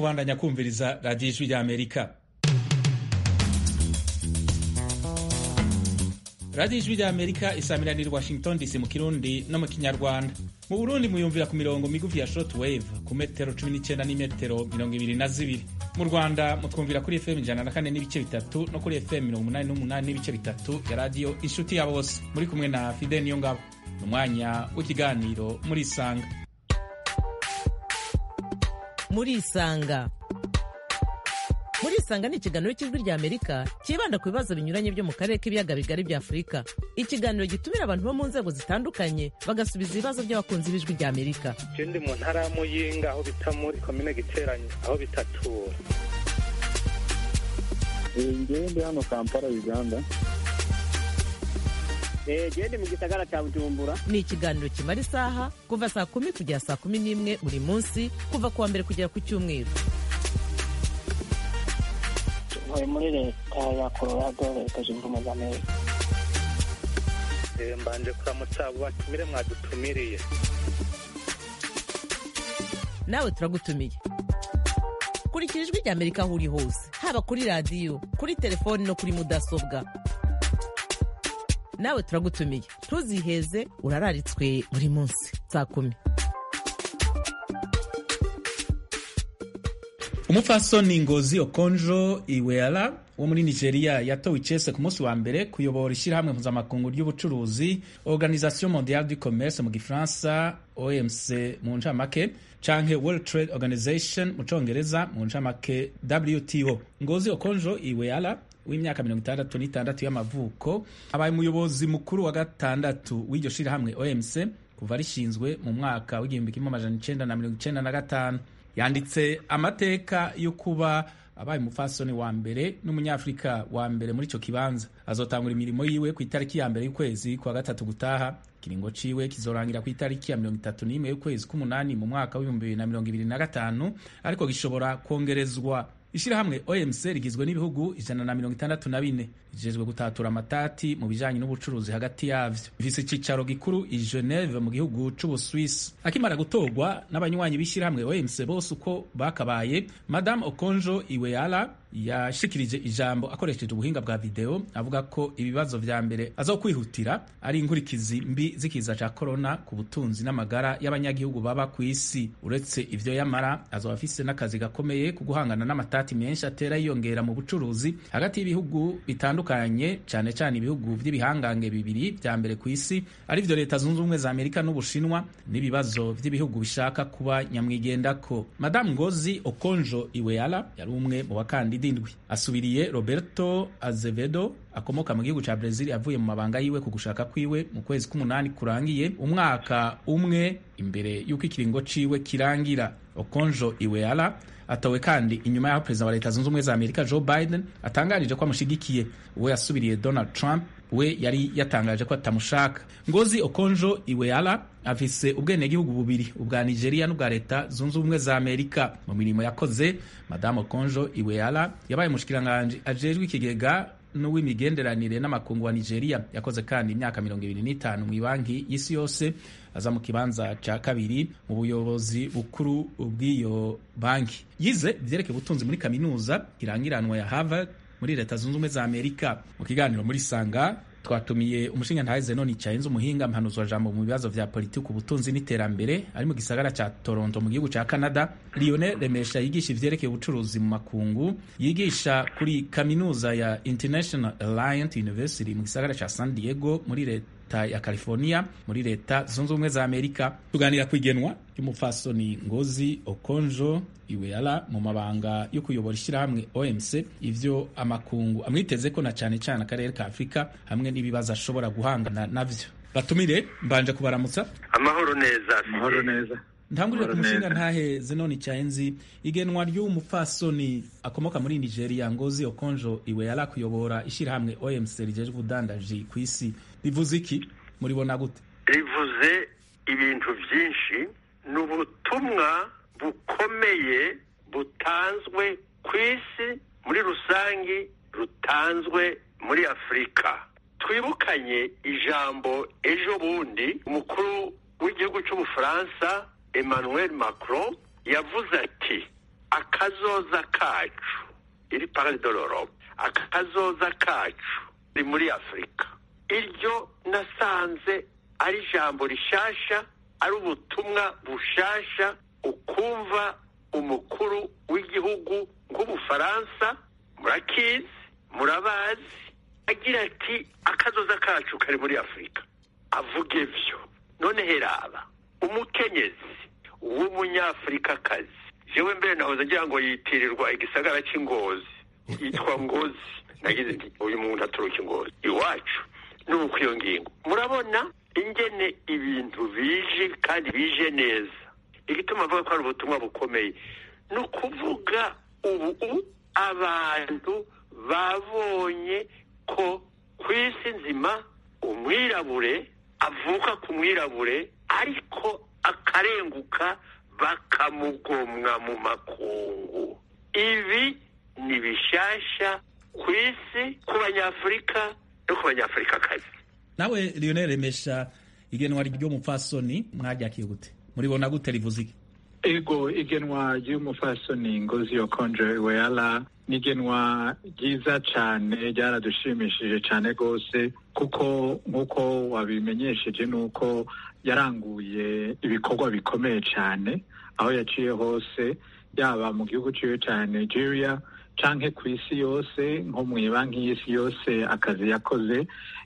mubandanya kumviriza radiyo ijwi rya amerika radiyo ijwi rya amerika isamiraniye washington dc mu kirundi no mu kinyarwanda mu burundi muyumvira ku mirongo migufi ya short wave ku metero 19 n'imetero mirongo ibiri na zibiri mu rwanda mutwumvira kuri fm ijana na kane n'ibice bitatu no kuri fm mirongo umunani n'umunani n'ibice bitatu ya radiyo inshuti ya bose muri kumwe na fide niyo ngabo ni umwanya w'ikiganiro muri isanga muri isanga muri isanga ni ikiganiro cy'ijwi rya amerika cyibanda ku bibazo binyuranye byo mu karere k'ibiyaga bigari bya afurika ikiganiro gitumira abantu bo mu nzego zitandukanye bagasubiza ibibazo by'abakunzi b'ijwi rya amerika je ndi mu ntara ya muyinga aho bita muri komine giteranye aho bitatura ngewe ndi hano kampala uganda gende mu gisagara cya bujumbura ni ikiganiro kimara isaha kuva saa kumi kugera saa kumi n'imwe buri munsi kuva ku wa mbere kugera ku cyumweru ntuye muri leta ya colorado leta zunze ubumwe za amerika Eh, mbanje kuramutsa abo batumire mwadutumiriye nawe turagutumiye kurikira ijwi rya amerika aho uri hose haba kuri radiyo kuri telefoni no kuri mudasobwa nawe turagutumiye ntuziheze urararitswe buri munsi saa kumi umupfasoni ngozi okonjo iweala wo muri nigeria yatowe icese ku munsi wa mbere kuyobora ishyirahamwe mpuzamakungu ry'ubucuruzi organisation mondiale du commerce mu gifaransa omc mu ncamake canke world trade organization mu congereza mu ncamake wto ngozi okonjo iweala w'imyaka mirongo itandatu n'itandatu y'amavuko abaye umuyobozi mukuru wa gatandatu w'iryo shirahamwe omc kuva rishinzwe mu mwaka w'igihumbi kimwe amajana icenda na mirongo icenda na gatanu yanditse amateka yo kuba abaye umupfasoni wa mbere n'umunyafurika wa mbere muri ico kibanza azotangura imirimo yiwe ku itariki ya mbere y'ukwezi kwa gatatu gutaha ikiringo ciwe kizorangira ku itariki ya mirongo itatu n'imwe y'ukwezi k'umunani mu mwaka w'ibihumbi bibiri na mirongo ibiri na gatanu ariko gishobora kongerezwa ishirahamwe omc rigizwe n'ibihugu ijana na mirongo itandatu na bine rijejwe gutatura amatati mu bijanye n'ubucuruzi hagati yavyo ifise icicaro gikuru i geneve mu gihugu c'ubuswisi akimara gutorwa n'abanywanyi b'ishirahamwe omc bose uko bakabaye madame okonjo iweala yashikirije ijambo akoresheje ubuhinga bwa video avuga ko ibibazo vya mbere azokwihutira ari inkurikizi mbi z'ikiza ca korona ku butunzi n'amagara y'abanyagihugu baba ku isi uretse ivyo yamara azoba afise n'akazi gakomeye ku guhangana n'amatati menshi atera yiyongera mu bucuruzi hagati y'ibihugu bitandukanye cane cane ibihugu vy'ibihangange bibiri vya mbere ku isi arivyo leta zunze ubumwe za amerika n'ubushinwa n'ibibazo vy'ibihugu bishaka kuba nyamwigendako madamu ngozi okonjo iweala yari umwe mu bakandida indwi asubiriye roberto azevedo akomoka mu gihugu ca Brazil avuye mu mabanga yiwe ku gushaka kwiwe mu kwezi k'umunani kurangiye umwaka umwe imbere y'uko ikiringo ciwe kirangira okonjo iweala atowe kandi inyuma y'aho perezida wa leta zunze ubumwe za amerika joe biden atangarije ko amushigikiye uwo yasubiriye donald trump we yari yatangaje ko atamushaka ngozi okonjo iweala afise ubwenegihugu bubiri ubwa nigeria n'ubwa leta zunze ubumwe za amerika mu mirimo yakoze madamu okonjo iweala yabaye umushikiranganji ajejwe ikigega n'uw'imigenderanire n'amakungu wa nigeria yakoze kandi imyaka mirongo ibiri n'itanu mu ibanki y'isi yose aza mu kibanza ca kabiri mu buyobozi bukuru bw'iyo banki yize ivyerekeye ubutunzi muri kaminuza irangiranwa ya harvard muri leta zunze ubumwe za amerika mu kiganiro muri sanga twatumiye umushinga ntahe zenoni cayenze umuhinga mpanuzwa jambo mu bibazo vya politiki ubutunzi n'iterambere ari mu gisagara ca toronto mu gihugu ca canada lionel remesha yigisha ivyerekeye ubucuruzi mu makungu yigisha kuri kaminuza ya international alliance university mu gisagara ca san diego muri leta ya california muri leta zunze ubumwe za amerika tuganira ku igenwa ry'umupfasoni ngozi okonjo iweala mu mabanga yo kuyobora ishyirahamwe omc ivyo amakungu amwiteze ko na cane cane akarere ka afurika hamwe n'ibibazo ashobora guhangana navyo batumire mbanje kubaramutsa amahoro neza amahoro neza ntangurire ku Amahoro mushinga neza. ntahe zenoni cayenzi igenwa ry'umupfasoni akomoka muri nigeria ngozi okonjo iweala kuyobora ishyirahamwe omc rijejwe ubudandaji ku isi rivuze iki muribona gute rivuze ibintu byinshi ni ubutumwa bukomeye butanzwe ku isi muri rusange rutanzwe muri afurika twibukanye ijambo ejo bundi umukuru w'igihugu cy'ubufaransa emmanuel macron yavuze ati akazoza kacu iri parade de l'Europe akazoza kacu ni muri afurika iryo nasanze ari ijambo rishasha ari ubutumwa bushasha ukumva umukuru w'igihugu nk'ubufaransa murakizi murabazi agira ati akazoza kacu kari muri afurika avuga ibyo none heraba umukenyezi w'umunyafurikakazi jewe mbere nahoze ngira ngo yitirirwa igisagara cy'ingozi yitwa ngozi nagize nti uyu muntu aturuka ingozi iwacu nuko iyo ngingo murabona ingene ibintu bije kandi bije neza igituma avuga ko ari ubutumwa bukomeye ni ukuvuga ubu abantu babonye ko ku isi nzima umwirabure avuka ku mwirabure ariko akarenguka bakamugomwa mu makungu ibi ni bishasha ku isi ku banyafurika no ku banyafurikakazi nawe lionel remesha igenwa ry'umupfasoni mwaryakiriye gute muribona gute rivuze iki ego igenwa ry'umufasoni ngozi yokonje weyala ni igenwa ryiza cyane ryaradushimishije cyane rwose kuko nk'uko wabimenyesheje ni uko yaranguye ibikorwa bikomeye cyane aho yaciye hose yaba mu gihugu ciwe cya nigeria canke ku isi yose nko mu banki y'isi yose akazi yakoze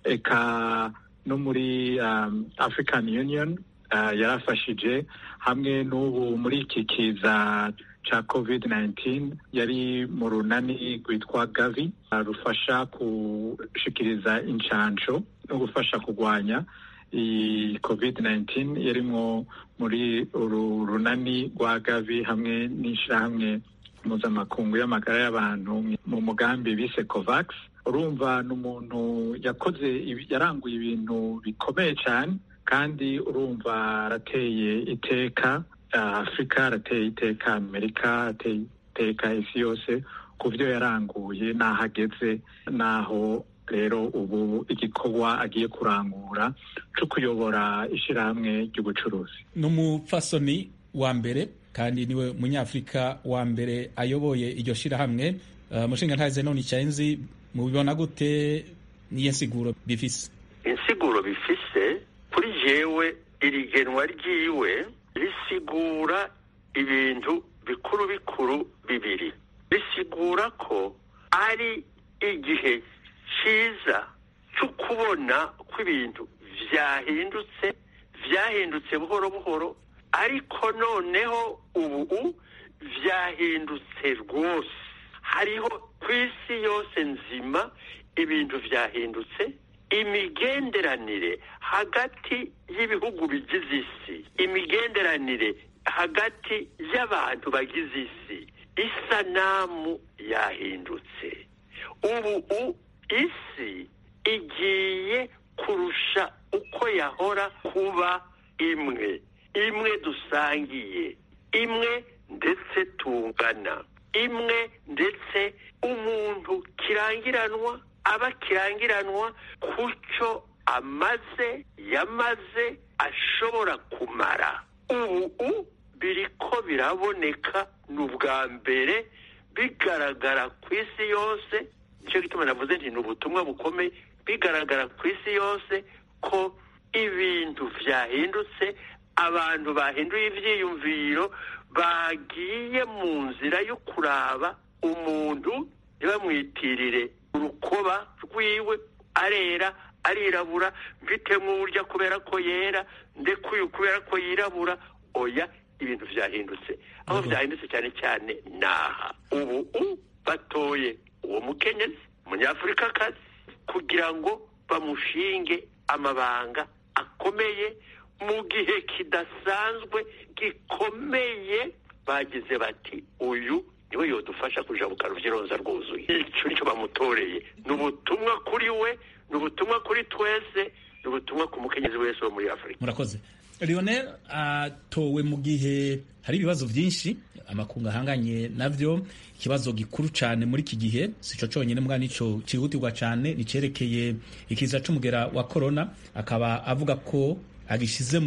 eka no muri um, african union uh, yarafashije hamwe n'ubu muri iki kiza ca covid 19 yari mu runani rwitwa gavi uh, rufasha gushikiriza incanco no gufasha kurwanya iyi covid 19 yarimwo muri uru runani rwa gavi hamwe n'ishirahamwe mpuzamakungu y'amagara y'abantu mu mugambi bise covax urumva ni umuntu yakoze yaranguye ibintu bikomeye cyane kandi urumva arateye iteka afurika arateye iteka amerika arateye iteka isi yose ku byo yaranguye n'aho ageze n'aho rero ubu igikorwa agiye kurangura cyo kuyobora ishyirahamwe ry'ubucuruzi ni umupfasoni wa mbere kandi niwe munyafurika wa mbere ayoboye iryo shyirahamwe umushinga ntaze none icyenzi mubibona gute niyo nsiguro bifise insiguro bifise kuri jewe iri genwa ryiwe risigura ibintu bikuru bikuru bibiri risigura ko ari igihe cyiza cyo kubona ko ibintu byahindutse byahindutse buhoro buhoro ariko noneho ubu byahindutse rwose hariho ku isi yose nzima ibintu byahindutse imigenderanire hagati y'ibihugu bigize isi imigenderanire hagati y'abantu bagize isi isanamu yahindutse ubu isi igiye kurusha uko yahora kuba imwe imwe dusangiye imwe ndetse tungana imwe ndetse umuntu kirangiranwa aba kirangiranwa ku cyo amaze yamaze ashobora kumara ubu biriko biraboneka ni ubwa mbere bigaragara ku isi yose nicyo gituma navuze nti ni ubutumwa bukomeye bigaragara ku isi yose ko ibintu byahindutse abantu bahinduye ibyiyumviro bagiye mu nzira yo kuraba umuntu ntibamwitirire urukoba rwiwe arera arirabura mfitemo uburyo kubera ko yera ndekuye kubera ko yirabura oya ibintu byahindutse aho byahindutse cyane cyane naha ubu batoye uwo mukenyezi umunyafurikakazi kugira ngo bamushinge amabanga akomeye mu gihe kidasanzwe gikomeye bagize bati uyu niwe yodufasha kujabuka ruvyironza rwuzuye icyo nicyo bamutoreye ni ubutumwa kuri we ni ubutumwa kuri twese ni ubutumwa ku mukenyezi wese wo muri afurika murakoze lionel atowe mu gihe hari ibibazo byinshi amakungu ahanganye navyo ikibazo gikuru cyane muri iki gihe sico cyonyine mbwa nico cyihutirwa cyane nicerekeye ikiza c'umugera wa corona akaba avuga ko agishize mu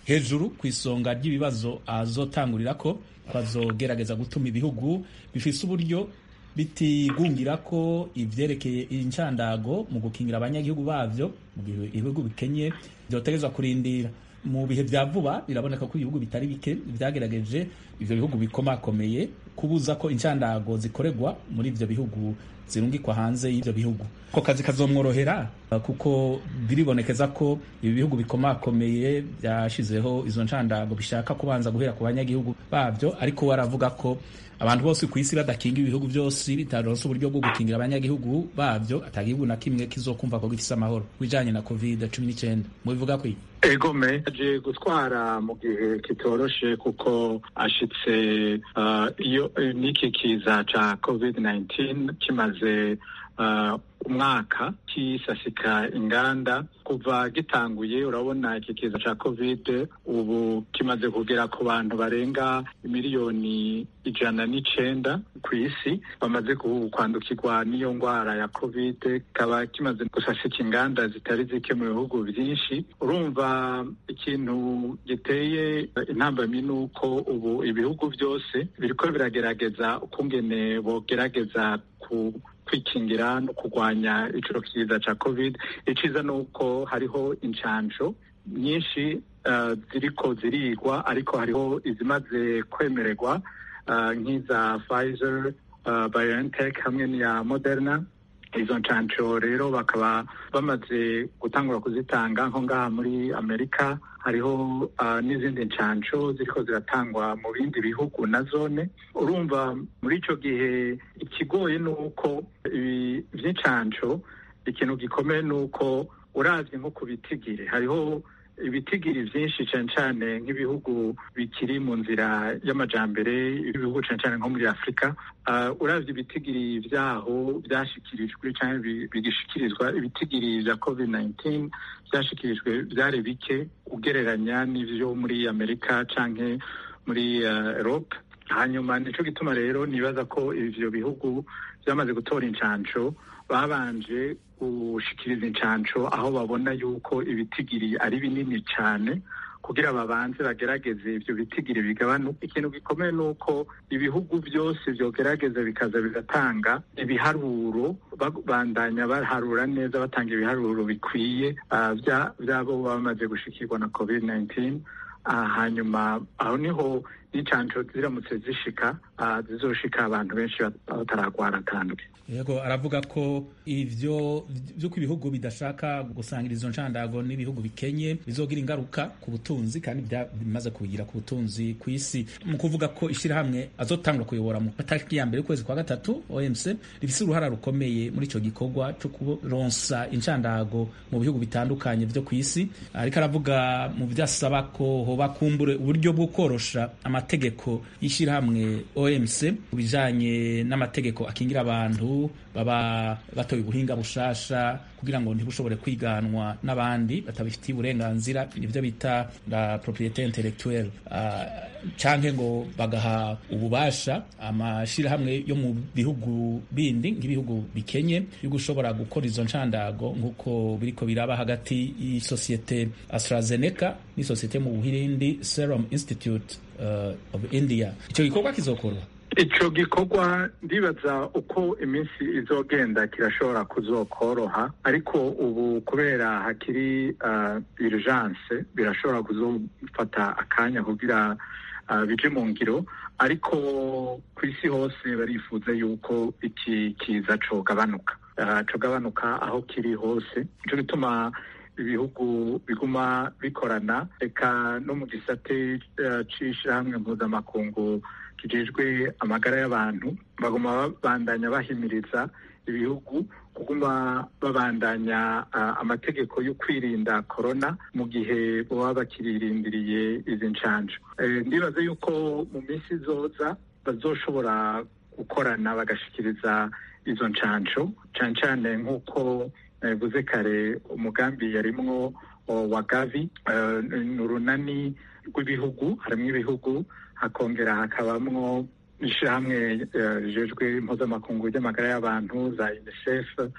hejuru ku isonga ry'ibibazo azotangurira ko azogerageza gutuma ibihugu bifise uburyo bitigungira ko ivyerekeye incandago mu gukingira abanyagihugu bavyo mu gihe ibihugu bikenye vyotegezwa kurindira mu bihe vya vuba biraboneka ko ibihugu bitari bike vyagerageje ivyo bihugu bikomakomeye kubuza ko incandago zikorerwa muri ivyo bihugu zirungikwa hanze y'ivyo bihugu ko kazi kazomworohera kuko biribonekeza ko ibi bihugu bikomakomeye byashizeho izo ncandago bishaka kubanza guhera ku banyagihugu babyo ariko waravuga ko abantu bose ku isi badakinga ibihugu byose bitaronse uburyo bwo gukingira abanyagihugu babyo atagihugu na kimwe kizokumva ko gifise amahoro bijanye na covid cumi n'icyenda mubivuga kwi egome aje gutwara mu gihe kitoroshe kuko ashitse uh, iyo n'iki kiza ca covid 19 kimaze uh, umwaka kisasika inganda kuva gitanguye urabona iki kiza ca covid ubu kimaze kugera ku bantu barenga miliyoni ijana n'icenda ku isi bamaze kwandukirwa n'iyo ngwara ya covid kikaba kimaze gusasika inganda zitari zike mu bihugu vyinshi urumva ikintu giteye intambamyi ni uko ubu ibihugu vyose biriko biragerageza ukungene bogerageza ku kwikingira no kurwanya ico kiza ca covid iciza ni uko hariho incanco nyinshi uh, ziriko zirigwa ariko hariho izimaze kwemererwa uh, nk'iza Pfizer uh, BioNTech hamwe n'iya Moderna izo ncanco rero bakaba bamaze gutangura kuzitanga nko ngaha muri amerika hariho uh, n'izindi ncanco ziriko ziratangwa mu bindi bihugu na zone urumva muri ico gihe ikigoye ni uko ibi vy'incanco ikintu gikomeye ni uko uravye nko ku bitigiri hariho ibitigiri vyinshi cane cane nk'ibihugu bikiri mu nzira y'amajambere ibihugu cane cane nko muri afurika uh, uravye ibitigiri vyaho vyashikirijwe canke bigishikirizwa ibitigiri vya covid 19 vyashikirijwe vyari bike ugereranya n'ivyo muri amerika canke muri uh, europe hanyuma nico gituma rero nibaza ko ivyo bihugu vyamaze gutora incanco babanje gushikiriza incanco aho babona yuko ibitigiri ari binini cyane kugira babanze bagerageze ivyo bitigiri bigabanuka ikintu gikomeye ni uko ibihugu byose vyogerageza bikaza bigatanga ibiharuro babandanya baharura neza batanga ibiharuro bikwiye uh, vyabo bamaze gushikirwa na covid 19 uh, hanyuma aho niho n'incanco ziramutse zishika uh, zizoshika abantu benshi bataragwara kandi yego aravuga ko ivyo vyuko ibihugu bidashaka gusangira izo ncandago n'ibihugu bikenye bizogira ingaruka ku butunzi kandi bimaze kugira ku butunzi ku isi mu kuvuga ko ishirahamwe azotangura kuyobora mu matariki ya mbere y'ukwezi kwa gatatu OMC rifise uruhara rukomeye muri ico gikorwa co kuronsa incandago mu bihugu bitandukanye vyo ku isi ariko aravuga mu vyasaba ko hoba kumbure uburyo bwo korosha amategeko y'ishirahamwe OMC bijanye n'amategeko akingira abantu baba batoye ubuhinga bushasha kugira ngo ntibushobore kwiganwa n'abandi batabifitiye uburenganzira nivyo bita la propriete intellectuelle uh, canke ngo bagaha ububasha amashirahamwe yo mu bihugu bindi nk'ibihugu bikenye yo gushobora gukora izo ncandago nk'uko biriko biraba hagati y'isosiyete AstraZeneca n'isosiyete mu Buhindi Serum Institute uh, of India ico gikorwa kizokorwa ico gikorwa ndibaza uko iminsi izogenda kirashobora kuzokoroha ariko ubu kubera hakiri uh, urgence birashobora kuzofata akanya kugira uh, bije mu ngiro ariko ku isi hose barifuza yuko iki kiza cogabanuka uh, cogabanuka aho kiri hose nico gituma ibihugu biguma bikorana reka no mu gisate uh, c'ishirahamwe mpuzamakungu kijejwe amagara y'abantu baguma babandanya bahimiriza ibihugu kuguma babandanya uh, amategeko yo kwirinda korona mu gihe baba bakiririndiriye izi ncanco e, ndibaza yuko mu minsi izoza bazoshobora gukorana bagashikiriza izo ncanco cane cane nk'uko nabivuze uh, kare umugambi yarimwo wa gavi uh, ni urunani rw'ibihugu harimwo ibihugu hakongera hakabamwo ishirahamwe rijejwe uh, impuzamakungu ry'amagara y'abantu za unicef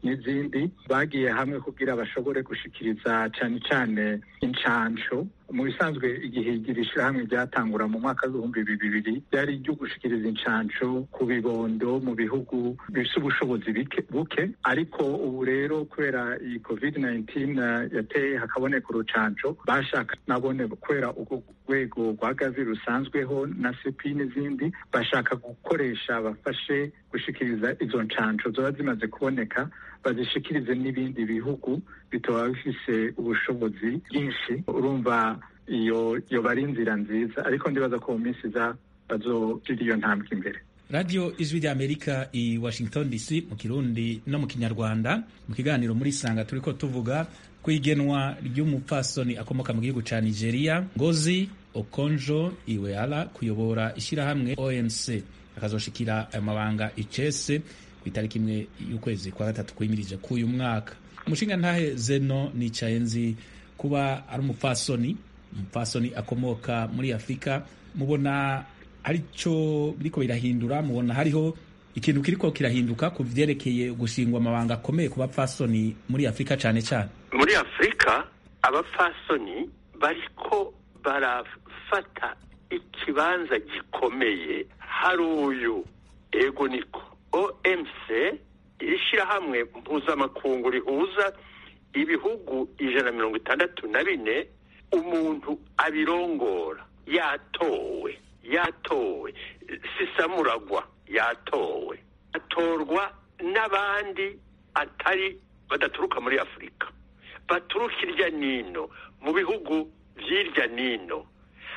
n'izindi bagiye hamwe kugira bashobore gushikiriza cane cane incanco mu bisanzwe igihe iri shirahamwe ryatangura mu mwaka w'ibihumbi bibiri ryari iryo gushikiriza incanco ku bibondo mu bihugu bifise ubushobozi buke ariko ubu rero kubera iyi covid 19 yateye hakaboneka urucanco bashaka nabone kubera urwo rwego rwa gavi rusanzweho na sepi n'izindi bashaka gukoresha bafashe gushikiriza izo ncanco zoba zimaze kuboneka bazishikirize n'ibindi bihugu bitoba bifise ubushobozi bwinshi urumva iyo yoba ari inzira nziza ariko ndibaza ko mu minsi iza bazogira iyo ntambwe imbere radiyo ijwi ry'amerika i washington dc mu kirundi no mu kinyarwanda mu kiganiro muri sanga turi ko tuvuga ku igenwa ry'umupfasoni akomoka mu gihugu cya nigeria ngozi okonjo iweala kuyobora ishyirahamwe onc akazoshikira ayo mabanga icese ku itariki imwe y'ukwezi kwa gatatu kwimirije k'uyu mwaka umushinga ntahe zeno nicaye nzi kuba ari umupfasoni umupfasoni akomoka muri afurika mubona aricyo biriko birahindura mubona hariho ikintu kiriko kirahinduka ku vyerekeye gushingwa amabanga akomeye ku bapfasoni muri afurika cane cane muri afurika abapfasoni bariko barafata ikibanza gikomeye hari uyu ego niko omc ishyirahamwe mpuzamakungu rihuza ibihugu ijana na mirongo itandatu na bine umuntu abirongora yatowe yatowe sisamuragwa yatowe atorwa n'abandi atari badaturuka muri afurika baturuka irya nino mu bihugu by'irya nino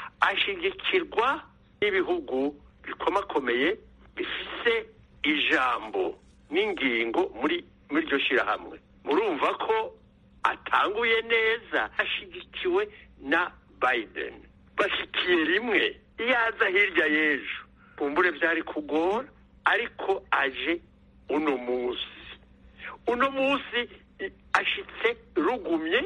ashigikirwa n'ibihugu bikomakomeye bifise ijambo n'ingingo muri muri iryo shyirahamwe murumva ko atanguye neza ashyigikiwe na biden bashyikiye rimwe iyo aza hirya y'ejo kumbure byari kugora ariko aje uno munsi uno munsi ashitse rugumye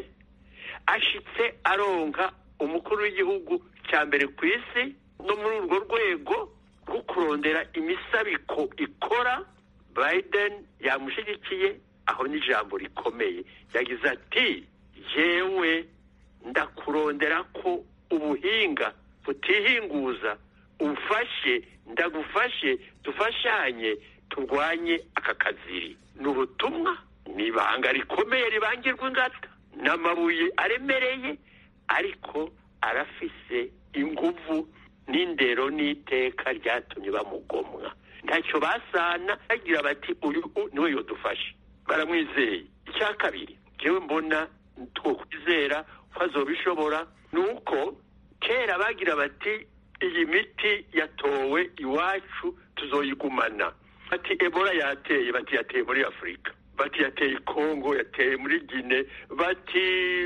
ashitse aronka umukuru w'igihugu cya mbere ku isi no muri urwo rwego rwo kurondera imisabiko ikora biden yamushyigikiye aho n'ijambo rikomeye yagize ati yewe ndakurondera ko ubuhinga butihinguza umfashe ndagufashe dufashanye turwanye aka kaziri ni ubutumwa ni ibanga rikomeye ribangirwa ingata n'amabuye aremereye ariko arafise inguvu n'indero n'iteka ryatumye bamugomwa ntacyo basana bagira bati uyu niwe yodufashe baramwizeye icya kabiri njyewe mbona two kwizera ko azobishobora ni uko kera bagira bati iyi miti yatowe iwacu tuzoyigumana bati ebola yateye bati yateye muri afurika bati yateye kongo yateye muri gine bati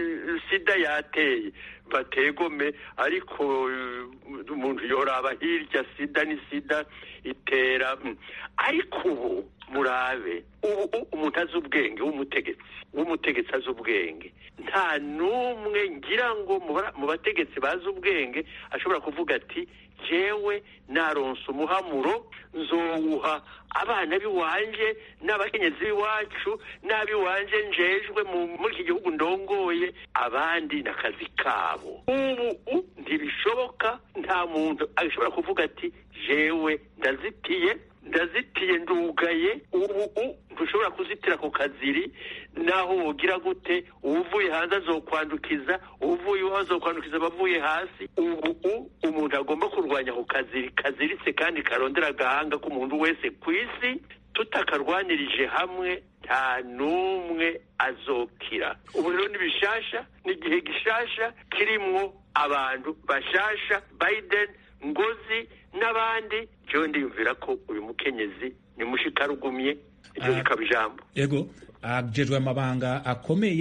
sida yateye bategome ariko umuntu yoraba hirya sida ni sida itera ariko ubu murabe ubu umuntu azi ubwenge w'umutegetsi w'umutegetsi azi ubwenge nta n'umwe ngira ngo mu bategetsi bazi ubwenge ashobora kuvuga ati jewe naronse umuhamuro nzowuha abana b'iwanje n'abakenyezi b'iwacu n'ab'iwanje njejwe muri iki gihugu ndongoye abandi n'akazi kabo ubu ntibishoboka nta muntu ashobora kuvuga ati jewe ndazitiye ndazitiye ndugaye ubu ntushobora kuzitira ku kaziri naho wogira gute uvuye hanze azokwandukiza uvuye iwawe azokwandukiza abavuye hasi ubu umuntu agomba kurwanya ku kaziri kaziritse kandi karondera agahanga k'umuntu wese ku isi tutakarwanirije hamwe nta n'umwe azokira ubu rero ni bishasha ni igihe gishasha kirimwo abantu bashasha biden ngozi n'abandi jewe ndiyumvira ko uyu mukenyezi ni mushikarugumye iryo rikaba ijambo yego ajejwe amabanga akomeye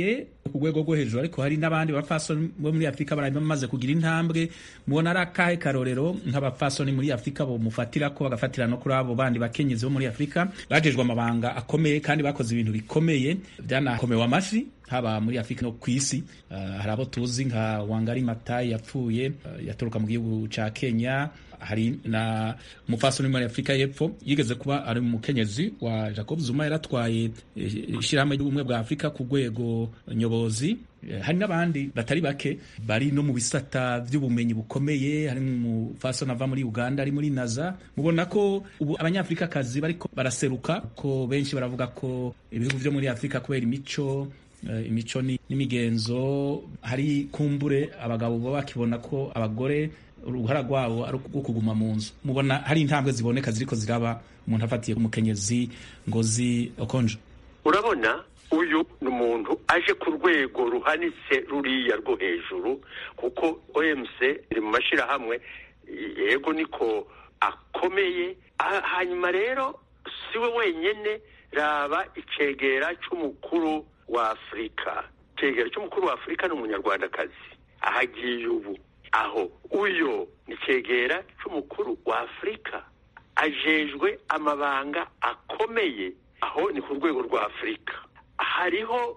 ku rwego rwo hejuru ariko hari n'abandi bapfasoni bo muri afurika bari bamaze kugira intambwe mubona ari akahe karorero nk'abapfasoni muri afurika bomufatira ko bagafatira no kuri abo bandi bakenyezi bo muri afurika bajejwe amabanga akomeye kandi bakoze ibintu bikomeye byanakomewe amashi haba muri afurika no ku isi uh, hari abo tuzi nka wangari matayi yapfuye uh, yaturuka mu gihugu ca kenya hari na umupfasoni muri afurika y'epfo yigeze kuba ari umukenyezi wa jacob zuma yaratwaye ishyirahamwe ry'ubumwe bwa afurika ku rwego nyobozi hari n'abandi batari bake bari no mu bisata by'ubumenyi bukomeye hari umupfasoni ava muri uganda ari muri naza mubona ko ubu abanyafurikakazi bariko baraseruka ko benshi baravuga ko ibihugu byo muri afurika kubera imico imico n'imigenzo hari kumbure abagabo baba bakibona ko abagore uruhara rwabo ari rwo kuguma mu nzu mubona hari intambwe ziboneka ziriko ziraba umuntu afatiye umukenyezi ngozi okonjo urabona uyu ni umuntu aje ku rwego ruhanitse ruriya rwo hejuru kuko omc iri mu mashyirahamwe yego niko akomeye hanyuma rero si we wenyine raba icegera cy'umukuru wa afurika icegera cy'umukuru wa afurika ni umunyarwandakazi ahagiye ubu aho uyo ni icegera cy'umukuru wa afurika ajejwe amabanga akomeye aho ni ku rwego rwa afurika hariho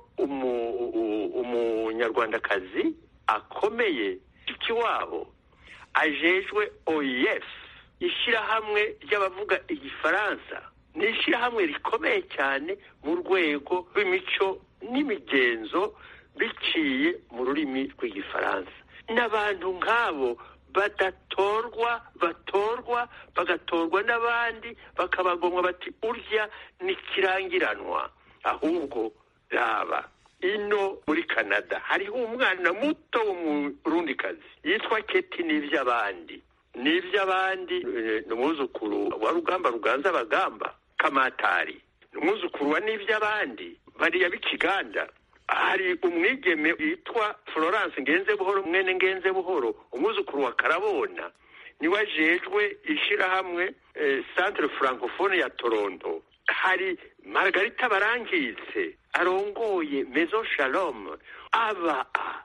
umunyarwandakazi akomeye ikiwabo ajejwe oef ishyirahamwe ry'abavuga igifaransa ni ishyirahamwe rikomeye cyane mu rwego rw'imico n'imigenzo biciye mu rurimi rw'igifaransa n'abantu nk'abo badatorwa batorwa bagatorwa n'abandi bakabagomwa bati urya ni kirangiranwa ahubwo raba ino muri canada hariho umwana muto w'umurundikazi yitwa keti n'iby'abandi n'iby'abandi ni umwuzukuru wa rugamba ruganza abagamba kamatari ni umwuzukuru wa n'iby'abandi bariya b'ikiganda hari umwigeme witwa florence ngenze buhoro mwene ngenze buhoro umwuzukuru wa karabona niwe ajejwe ishyirahamwe centre francophone ya toronto hari margarita barangitse arongoye mezo shalom aba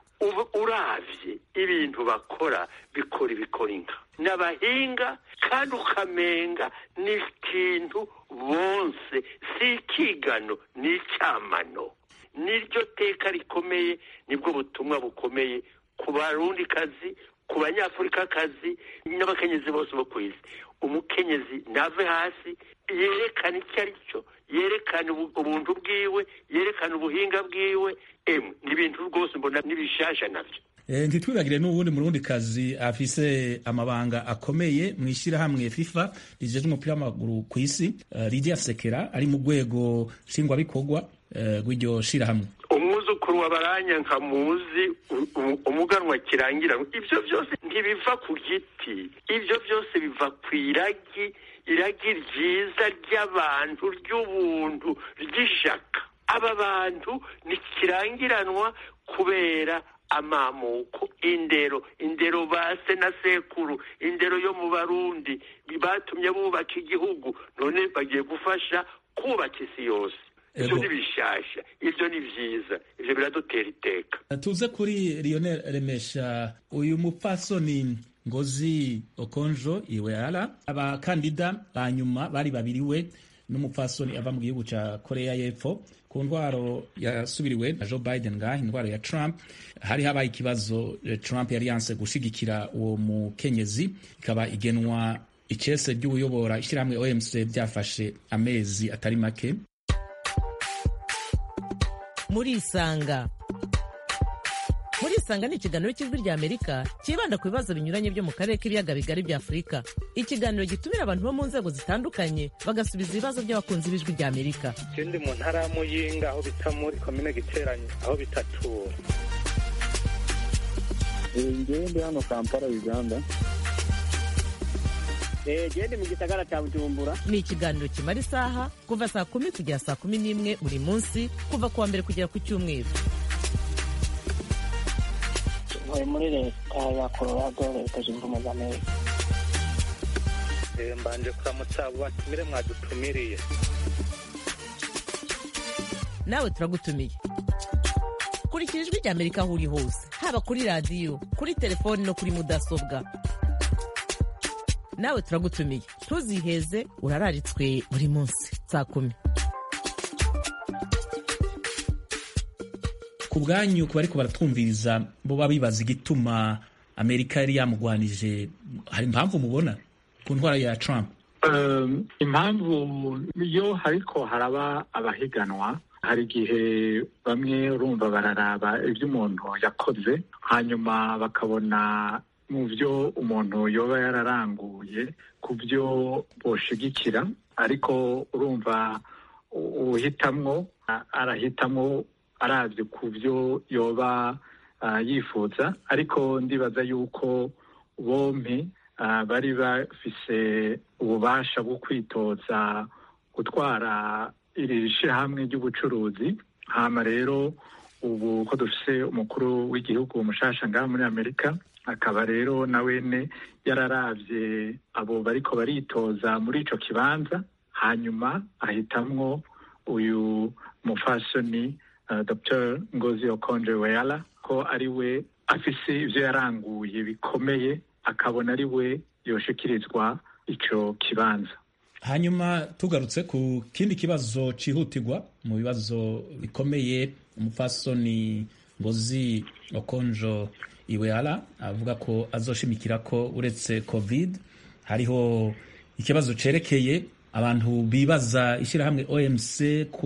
uravye ibintu bakora bikora ibikora inka n'abahinga kandi ukamenga ni ikintu bonse si ikigano ni icyamano niryo teka rikomeye nibwo butumwa bukomeye ku barundikazi ku banyafurikakazi n'abakenyezi bose bo ku isi umukenyezi nave hasi yerekana icyo ari cyo yerekana ubuntu bwiwe yerekana ubuhinga bwiwe emwe ni ibintu rwose mbona n'ibishasha nabyo ntitwibagire n'ubundi murundi kazi afise amabanga akomeye mu ishyirahamwe fifa rijejwe umupira w'amaguru ku isi lidia sekera ari mu rwego nshingwabikorwa rw'iryo shirahamwe umwuzukuru wa baranya nka muzi umuganwa kirangira ibyo byose ntibiva ku giti ibyo byose biva ku iragi iragi ryiza ry'abantu ry'ubuntu ry'ishaka aba bantu ntikirangiranwa kubera amamuko indero indero base na sekuru indero yo mu barundi batumye bubaka igihugu none bagiye gufasha kubaka isi yose ibyo ni bishasha ibyo ni byiza ibyo biradutera iteka tuze kuri lionel remesha uyu mupfasoni ngozi okonjo iweara abakandida ba nyuma bari babiri we n'umupfasoni ava mu gihugu cya korea y'epfo ku ndwaro yasubiriwe na joe biden ngaha indwara ya trump hari habaye ikibazo trump yari yanse gushigikira uwo mukenyezi ikaba igenwa icese ry'uyobora ishyirahamwe omc byafashe amezi atari make muri isanga muri isanga ni ikiganiro cy'ijwi rya amerika cyibanda ku bibazo binyuranye byo mu karere k'ibiyaga bigari bya afurika ikiganiro gitumira abantu bo mu nzego zitandukanye bagasubiza ibibazo by'abakunzi b'ijwi rya amerika ikindi mu ntara ya muyinga aho bita muri komine giteranye aho bitatura ngewe ndi hano kampala uganda gende mu gisagara cya bujumbura ni ikiganiro kimara isaha kuva saa kumi kugera saa kumi n'imwe buri munsi kuva ku wa mbere kugera ku cyumweru ntuye muri leta ya colorado leta zunze ubumwe za amerika mbanje kuramutsa abo batumire mwadutumiriye nawe turagutumiye kurikira ijwi rya amerika aho uri hose haba kuri radiyo kuri telefoni no kuri mudasobwa nawe turagutumiye ntuziheze urararitswe buri munsi saa kumi ku bwanyu ku bariko baratwumviriza bo baba bibaza igituma amerika yari yamugwanije hari impamvu mubona ku ntwara ya trump Um, impamvu iyo hariko haraba abahiganwa hari igihe bamwe urumva bararaba ibyo umuntu yakoze hanyuma bakabona mu byo umuntu yoba yararanguye ku byo boshigikira ariko urumva u- uhitamwo a- arahitamwo arabye ku byo yoba ah, yifuza ariko ndibaza yuko bompi ah, bari bafise ububasha bwo kwitoza gutwara iri shyirahamwe ry'ubucuruzi hama rero ubu ko dufise umukuru w'igihugu mushasha ngaha muri amerika akaba rero na wene yararavye abo bariko baritoza muri ico kibanza hanyuma ahitamwo uyu mufasoni uh, dr ngozi okonje weyala ko ari we afise ivyo yaranguye bikomeye akabona ari we yoshikirizwa ico kibanza hanyuma tugarutse ku kindi kibazo cihutirwa mu bibazo bikomeye umupfasoni ngozi okonjo iweala avuga ko azoshimikira ko uretse covid hariho ikibazo cerekeye abantu bibaza ishyirahamwe omc ko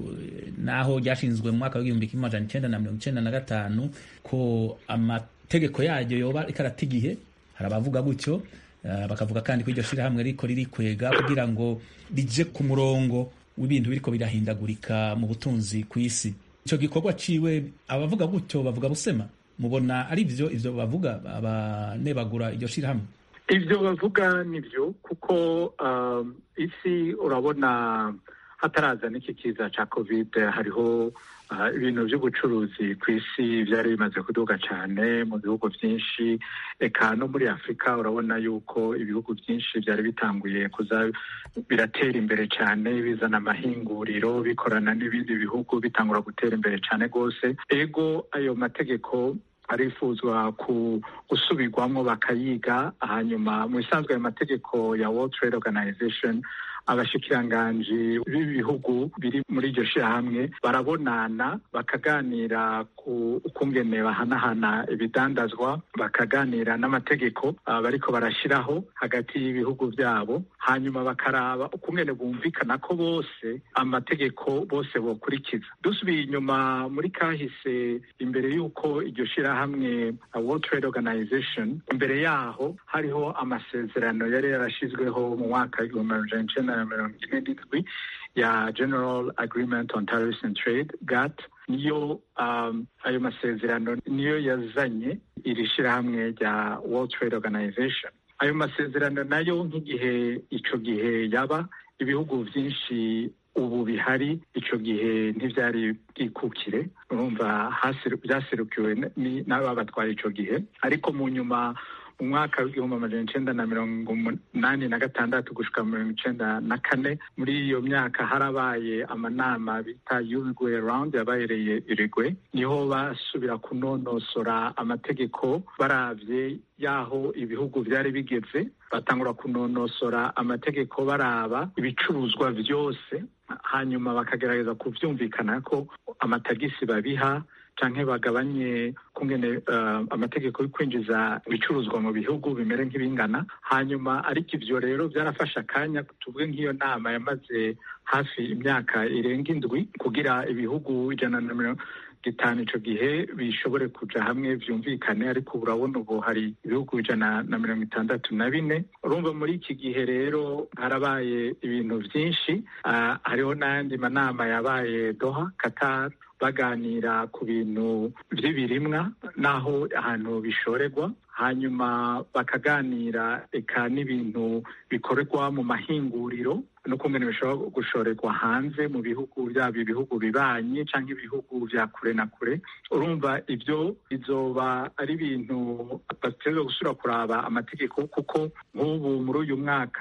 naho ryashinzwe mu mwaka w'igihumbi kimwe amajana icenda na mirongo icenda na gatanu ko amategeko yaryo yoba ariko arata igihe hari abavuga gutyo Uh, bakavuga kandi ko iryo shirahamwe riko ririkwega kugira ngo rije ku murongo w'ibintu biriko birahindagurika mu butunzi ku isi ico gikorwa ciwe abavuga gutyo bavuga busema mubona ari ivyo ivyo bavuga abanebagura iryo shirahamwe ivyo bavuga nivyo kuko um, isi urabona hataraza n'iki kiza ca covid hariho uh, ibintu vy'ubucuruzi ku isi vyari bimaze kuduga cane mu bihugu vyinshi eka no muri afurika urabona yuko ibihugu vyinshi vyari bitanguye kuza biratera imbere cane bizana amahinguriro bikorana n'ibindi bihugu bitangura gutera imbere cane rwose ego ayo mategeko arifuzwa ku gusubirwamo bakayiga hanyuma mu bisanzwe ayo mategeko ya World Trade Organization abashikiranganji b'ibihugu biri muri iryo shirahamwe barabonana bakaganira ku ukungene bahanahana ibidandazwa bakaganira n'amategeko uh, bariko barashiraho hagati y'ibihugu vyabo hanyuma bakaraba ukungene bumvikana ko bose amategeko bose bokurikiza dusubiye inyuma muri kahise imbere y'uko iryo shirahamwe uh, World Trade Organization imbere yaho hariho amasezerano yari yarashizweho mu mwaka w'igihumbi amajana icenda na mirongo ine n'indwi ya General Agreement on Tariffs and Trade GATT niyo um, ayo masezerano niyo yazanye iri shirahamwe rya World Trade Organization ayo masezerano nayo nk'igihe ico gihe yaba ibihugu vyinshi ubu bihari ico gihe ntivyari bwikukire urumva vyaserukiwe n'ababatwaye ico gihe ariko mu nyuma mu mwaka w'igihumbi amajana icenda na mirongo umunani na gatandatu gushika mirongo icenda na kane muri iyo myaka harabaye amanama bita Uruguay round yabahereye Uruguay niho basubira kunonosora amategeko baravye yaho ibihugu vyari bigeze batangura kunonosora amategeko baraba ibicuruzwa vyose hanyuma bakagerageza kuvyumvikana ko amatagisi babiha canke bagabanye kungene uh, amategeko yo kwinjiza ibicuruzwa mu bihugu bimere nk'ibingana hanyuma ariko ivyo rero vyarafashe akanya tuvuge nk'iyo nama yamaze hafi imyaka irenga indwi kugira ibihugu ijana na mirongo gitanu ico gihe bishobore kuja hamwe vyumvikane ariko urabona ubu hari ibihugu ijana na mirongo itandatu na bine urumva muri iki gihe rero harabaye ibintu vyinshi uh, hariho n'ayandi manama yabaye doha qatar baganira ku bintu vy'ibirimwa n'aho ahantu bishorerwa hanyuma bakaganira eka n'ibintu bikorerwa mu mahinguriro n'ukungene bishobora gushorerwa hanze mu bihugu byaba ibihugu bibanye canke ibihugu vya kure na kure urumva ivyo bizoba ari ibintu bategerezwa gusubira kuraba amategeko kuko nk'ubu muri uyu mwaka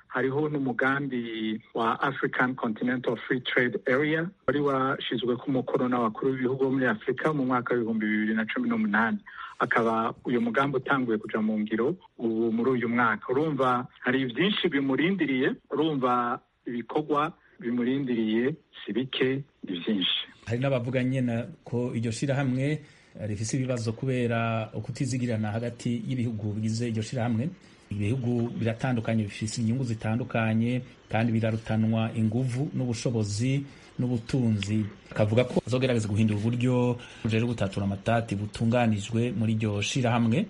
hariho n'umugambi wa african continental free trade area wari washizwe ku mukono n'abakuru b'ibihugu bo muri afurika mu mwaka w'ibihumbi bibiri na cumi n'umunani akaba uyu mugambi utanguye kuja mu ngiro ubu muri uyu mwaka urumva hari byinshi bimurindiriye urumva ibikorwa bimurindiriye si bike ni byinshi hari n'abavuga nyine ko iryo shirahamwe rifise ibibazo kubera ukutizigirana hagati y'ibihugu bigize iryo shirahamwe ibihugu biratandukanye bifise inyungu zitandukanye kandi birarutanwa inguvu n'ubushobozi n'ubutunzi akavuga ko azogerageza guhindura uburyo rero gutatura amatati butunganijwe muri iryo shirahamwe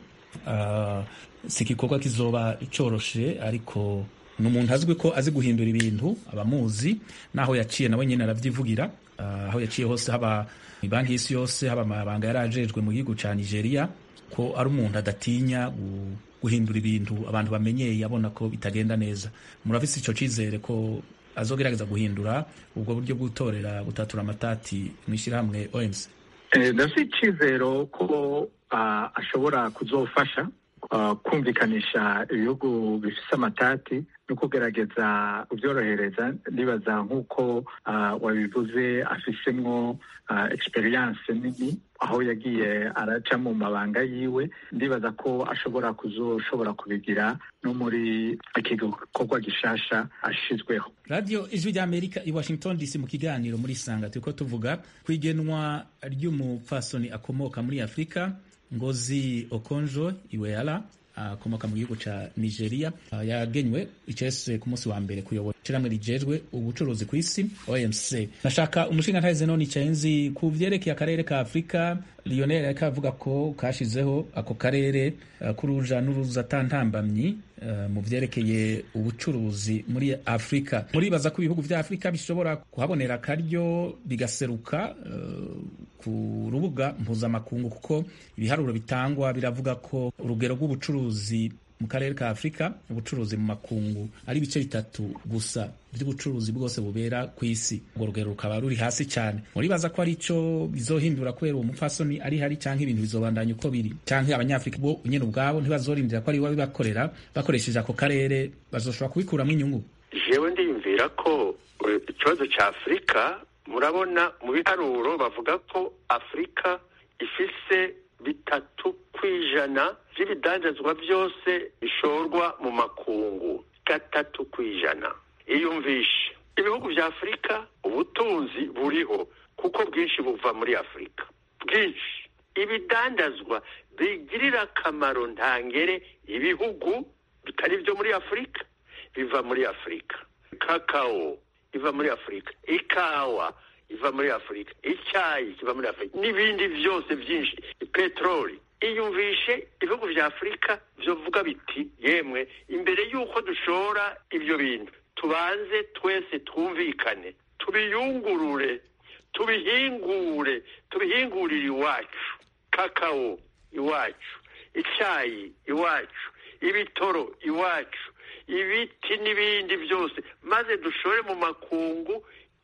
uh, si igikorwa kizoba coroshe ariko ni umuntu azwi ko azi guhindura ibintu abamuzi naho yaciye nawe nyine aravyivugira uh, aho yaciye hose haba banki y'isi yose haba amabanga yari ajejwe mu gihugu ca nigeria ko ari umuntu adatinya guhindura ibintu abantu bamenyeye abona ko bitagenda neza murafise ico cizere ko azogerageza guhindura ubwo buryo bw'utorera gutatura amatati mw'ishyirahamwe OMC ndafite icizero ko uh, ashobora kuzofasha uh, kumvikanisha ibihugu bifise amatati no kugerageza kubyorohereza ndibaza nk'uko uh, wabivuze afisemwo uh, experience nini aho yagiye araca mu mabanga yiwe ndibaza ko ashobora kuzoshobora kubigira no muri iki gikorwa gishasha ashizweho radiyo ijwi ry'amerika i washington dc mu kiganiro muri sanga turiko tuvuga ku igenwa ry'umupfasoni akomoka muri afurika ngozi okonjo iweala akomoka mu gihugu ca nigeria yagenywe icese ku munsi wa mbere kuyobora ishiramwe rijejwe ubucuruzi ku isi omc nashaka umushinga ntahize none icaye nzi ku vyerekeye akarere ka afurika lionel yariko avuga ko kashizeho ako karere uh, k'uruja n'uruza atantambamyi uh, mu vyerekeye ubucuruzi muri afurika muribaza ko ibihugu vya afurika bishobora kuhabonera akaryo bigaseruka uh, ku rubuga mpuzamakungu kuko ibiharuro bitangwa biravuga ko urugero rw'ubucuruzi mu karere ka afurika ubucuruzi mu makungu ari ibice bitatu gusa by'ubucuruzi bwose bubera ku isi urwo rugero rukaba ruri hasi cyane muribaza ko ari cyo bizohindura kubera uwo mupfasoni ari hari cyangwa ibintu bizobandanya uko biri cyangwa abanyafurika bo nyine ubwabo ntibazorindira ko ari we bibakorera bakoresheje ako karere bazoshobora kubikuramo inyungu jewe ndiyumvira ko ikibazo cya afurika murabona mu biharuro bavuga ko afurika ifise bitatu ku ijana by'ibidandazwa byose bishorwa mu makungu gatatu ku ijana iyumvishe ibihugu bya afurika ubutunzi buriho kuko bwinshi buva muri afurika bwinshi ibidandazwa bigirira akamaro ntangere ibihugu bitari byo muri afurika biva muri afurika kakao iva muri afurika ikawa iva muri afurika icyayi kiva muri afurika n'ibindi byose byinshi peteroli iyumvishe ibihugu bya afurika byovuga biti yemwe imbere y'uko dushora ibyo bintu tubanze twese twumvikane tubiyungurure tubihingure tubihingurire iwacu kakao iwacu icyayi iwacu ibitoro iwacu ibiti n'ibindi byose maze dushore mu makungu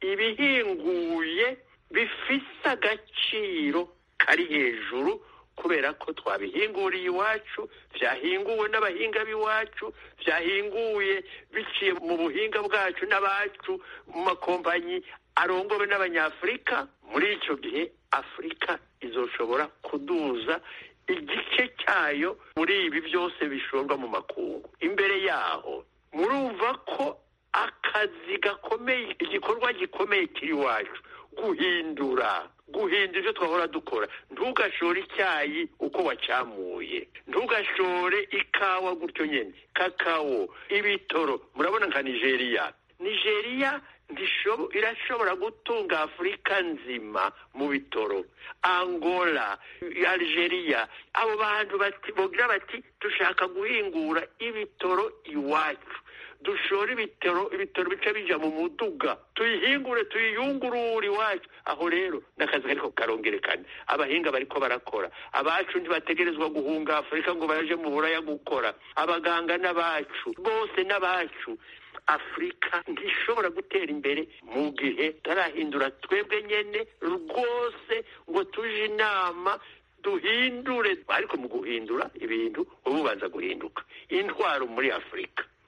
ibihinguye bifise agaciro kari hejuru kubera ko twabihinguriye iwacu byahinguwe n'abahinga b'iwacu byahinguye biciye mu buhinga bwacu n'abacu mu makompanyi arongowe n'abanyafurika muri icyo gihe afurika izoshobora kuduza igice cyayo muri ibi byose bishorwa mu makungu imbere yaho murumva ko akazi gakomeye igikorwa gikomeye kiri iwacu guhindura guhindura ibyo twahora dukora ntugashore icyayi uko wacyamuye ntugashore ikawa gutyo nyine kakao ibitoro murabona nka nigeria nigeria irashobora gutunga afurika nzima mu bitoro angola algeria abo bantu bogira bati dushaka guhingura ibitoro iwacu dushora ibitoro ibitoro bica bija mu muduga tuyihingure tuyiyungurure iwacu aho rero n'akazi kariko karongerekana abahinga bariko barakora abacu ntibategerezwa guhunga afurika ngo baje mu buraya gukora abaganga n'abacu bose n'abacu afurika ntishobora gutera imbere mu gihe tarahindura twebwe nyene rwose ngo tuje inama duhindure ariko mu guhindura ibintu uba ubanza guhinduka intwaro muri afurika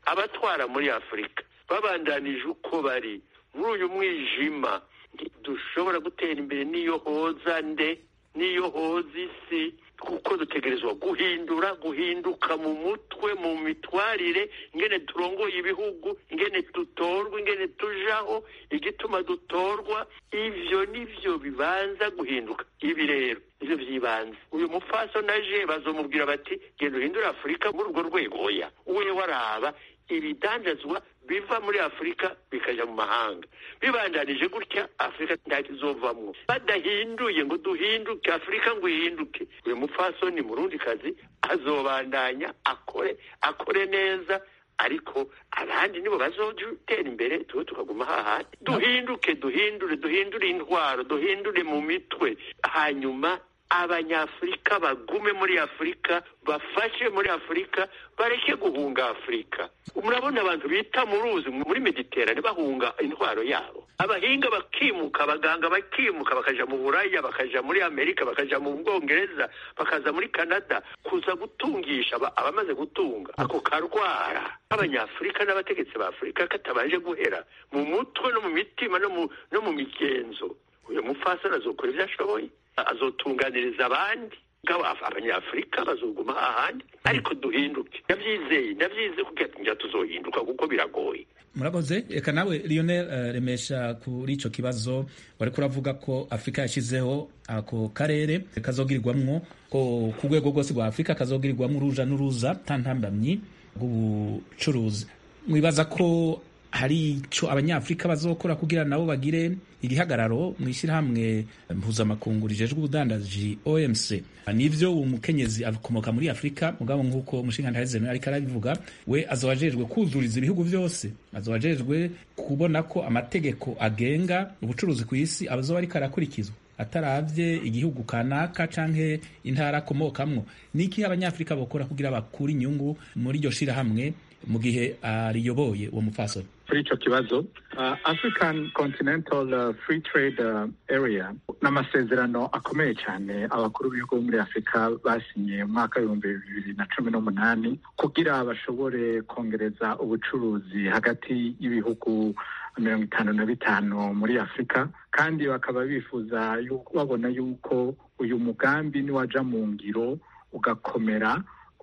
abatwara muri afurika babandanije uko bari muri uyu mwijima dushobora gutera imbere n'iyo hoza nde n'iyo hoza isi kuko dutegerezwa guhindura guhinduka mu mutwe mu mitwarire ingene turongoye ibihugu ingene dutorwa ingene tujaho igituma dutorwa ivyo nivyo bibanza guhinduka ibi rero nivyo vyibanze uyu mufaso naje bazomubwira bati genda uhindure afurika muri urwo rwego oya uwe waraba ibidandazwa biva muri afurika bikaja mu mahanga bibandanije gutya afurika ntakizovamwo badahinduye ngo duhinduke afurika ngo ihinduke uyu mupfasoni murundi kazi azobandanya akore akore neza ariko abandi nibo bazotera imbere tuwe tukaguma hahandi duhinduke duhindure duhindure intwaro duhindure mu mitwe hanyuma abanyafurika bagume muri afurika bafashe muri afurika bareke guhunga afurika murabona abantu bita mu ruzi muri mediterane bahunga intwaro yabo abahinga bakimuka abaganga bakimuka bakaja mu buraya bakaja muri amerika bakaja mu bwongereza bakaza muri canada kuza gutungisha abamaze gutunga ako karwara abanyafurika n'abategetsi ba afurika katabanje guhera mu mutwe no mu mitima no mu migenzo uyu mupfasoni azokora ibyo ashoboye azotunganiriza abandi abanyafurika bazoguma ahandi ariko duhinduke ndabyizeye ndabyizeye kugira tuzohinduka kuko biragoye murakoze reka nawe lionel remesha kuri icyo kibazo wari kuravuga ko afurika yashyizeho ako karere kazogirirwamwo ku rwego rwose rwa afurika kazogirirwamo uruja n'uruza ntantambamyi rw'ubucuruzi mwibaza ko hari icyo abanyafurika bazokora kugira nabo bagire igihagararo mu ishyirahamwe mpuzamakungu rijejwe ubudandaji OMC nivyo umukenyezi akomoka muri Afurika mugabo nk'uko umushinga ntaheze ariko arabivuga we azobajejwe kuzuriza ibihugu byose azobajejwe kubona ko amategeko agenga ubucuruzi ku isi abazoba ariko arakurikizwa ataravye igihugu kanaka canke intara akomokamwo niki abanyafurika bokora kugira bakura inyungu muri iryo shirahamwe mu gihe ariyoboye uwo mupfasoni kuri icyo kibazo uh, african continental uh, free trade uh, area ni amasezerano akomeye cyane abakuru b'ibihugu bo muri afurika basinye mu mwaka w'ibihumbi bibiri na cumi n'umunani kugira bashobore kongereza ubucuruzi hagati y'ibihugu mirongo itanu na bitanu muri afurika kandi bakaba bifuza babona yuko uyu mugambi niwaja mu ngiro ugakomera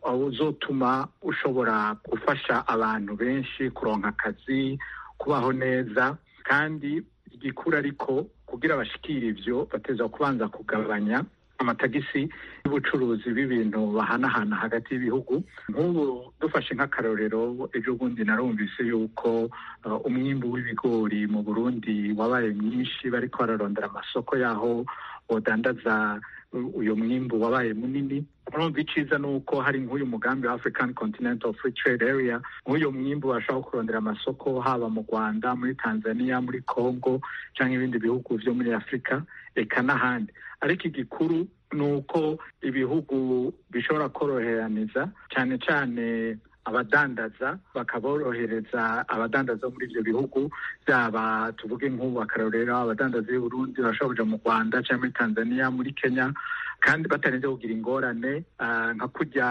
uzotuma ushobora gufasha abantu benshi kuronka akazi kubaho neza kandi igikura ariko kugira bashikire ivyo bateza kubanza kugabanya amatagisi y'ubucuruzi b'ibintu bahanahana hagati y'ibihugu nk'ubu dufashe nk'akarorero ejo bundi narumvise yuko uh, umwimbu w'ibigori mu burundi wabaye mwinshi bariko bararondera amasoko yaho bodandaza uyu mwimbu wabaye munini urumva iciza ni uko hari nk'uyu mugambi wa african continental free trade area nk'uyu mwimbu bashobora kurondera amasoko haba mu rwanda muri tanzania muri congo cyangwa ibindi bihugu vyo muri afurika eka n'ahandi ariko igikuru ni uko ibihugu bishobora koroheraniza cyane cyane abadandaza bakaborohereza abadandaza muri ibyo bihugu byaba tuvuge nk'ubu akarorero abadandaza b'i Burundi bashobora kuja mu Rwanda cyangwa muri Tanzania muri Kenya kandi batarinze kugira ingorane nka kurya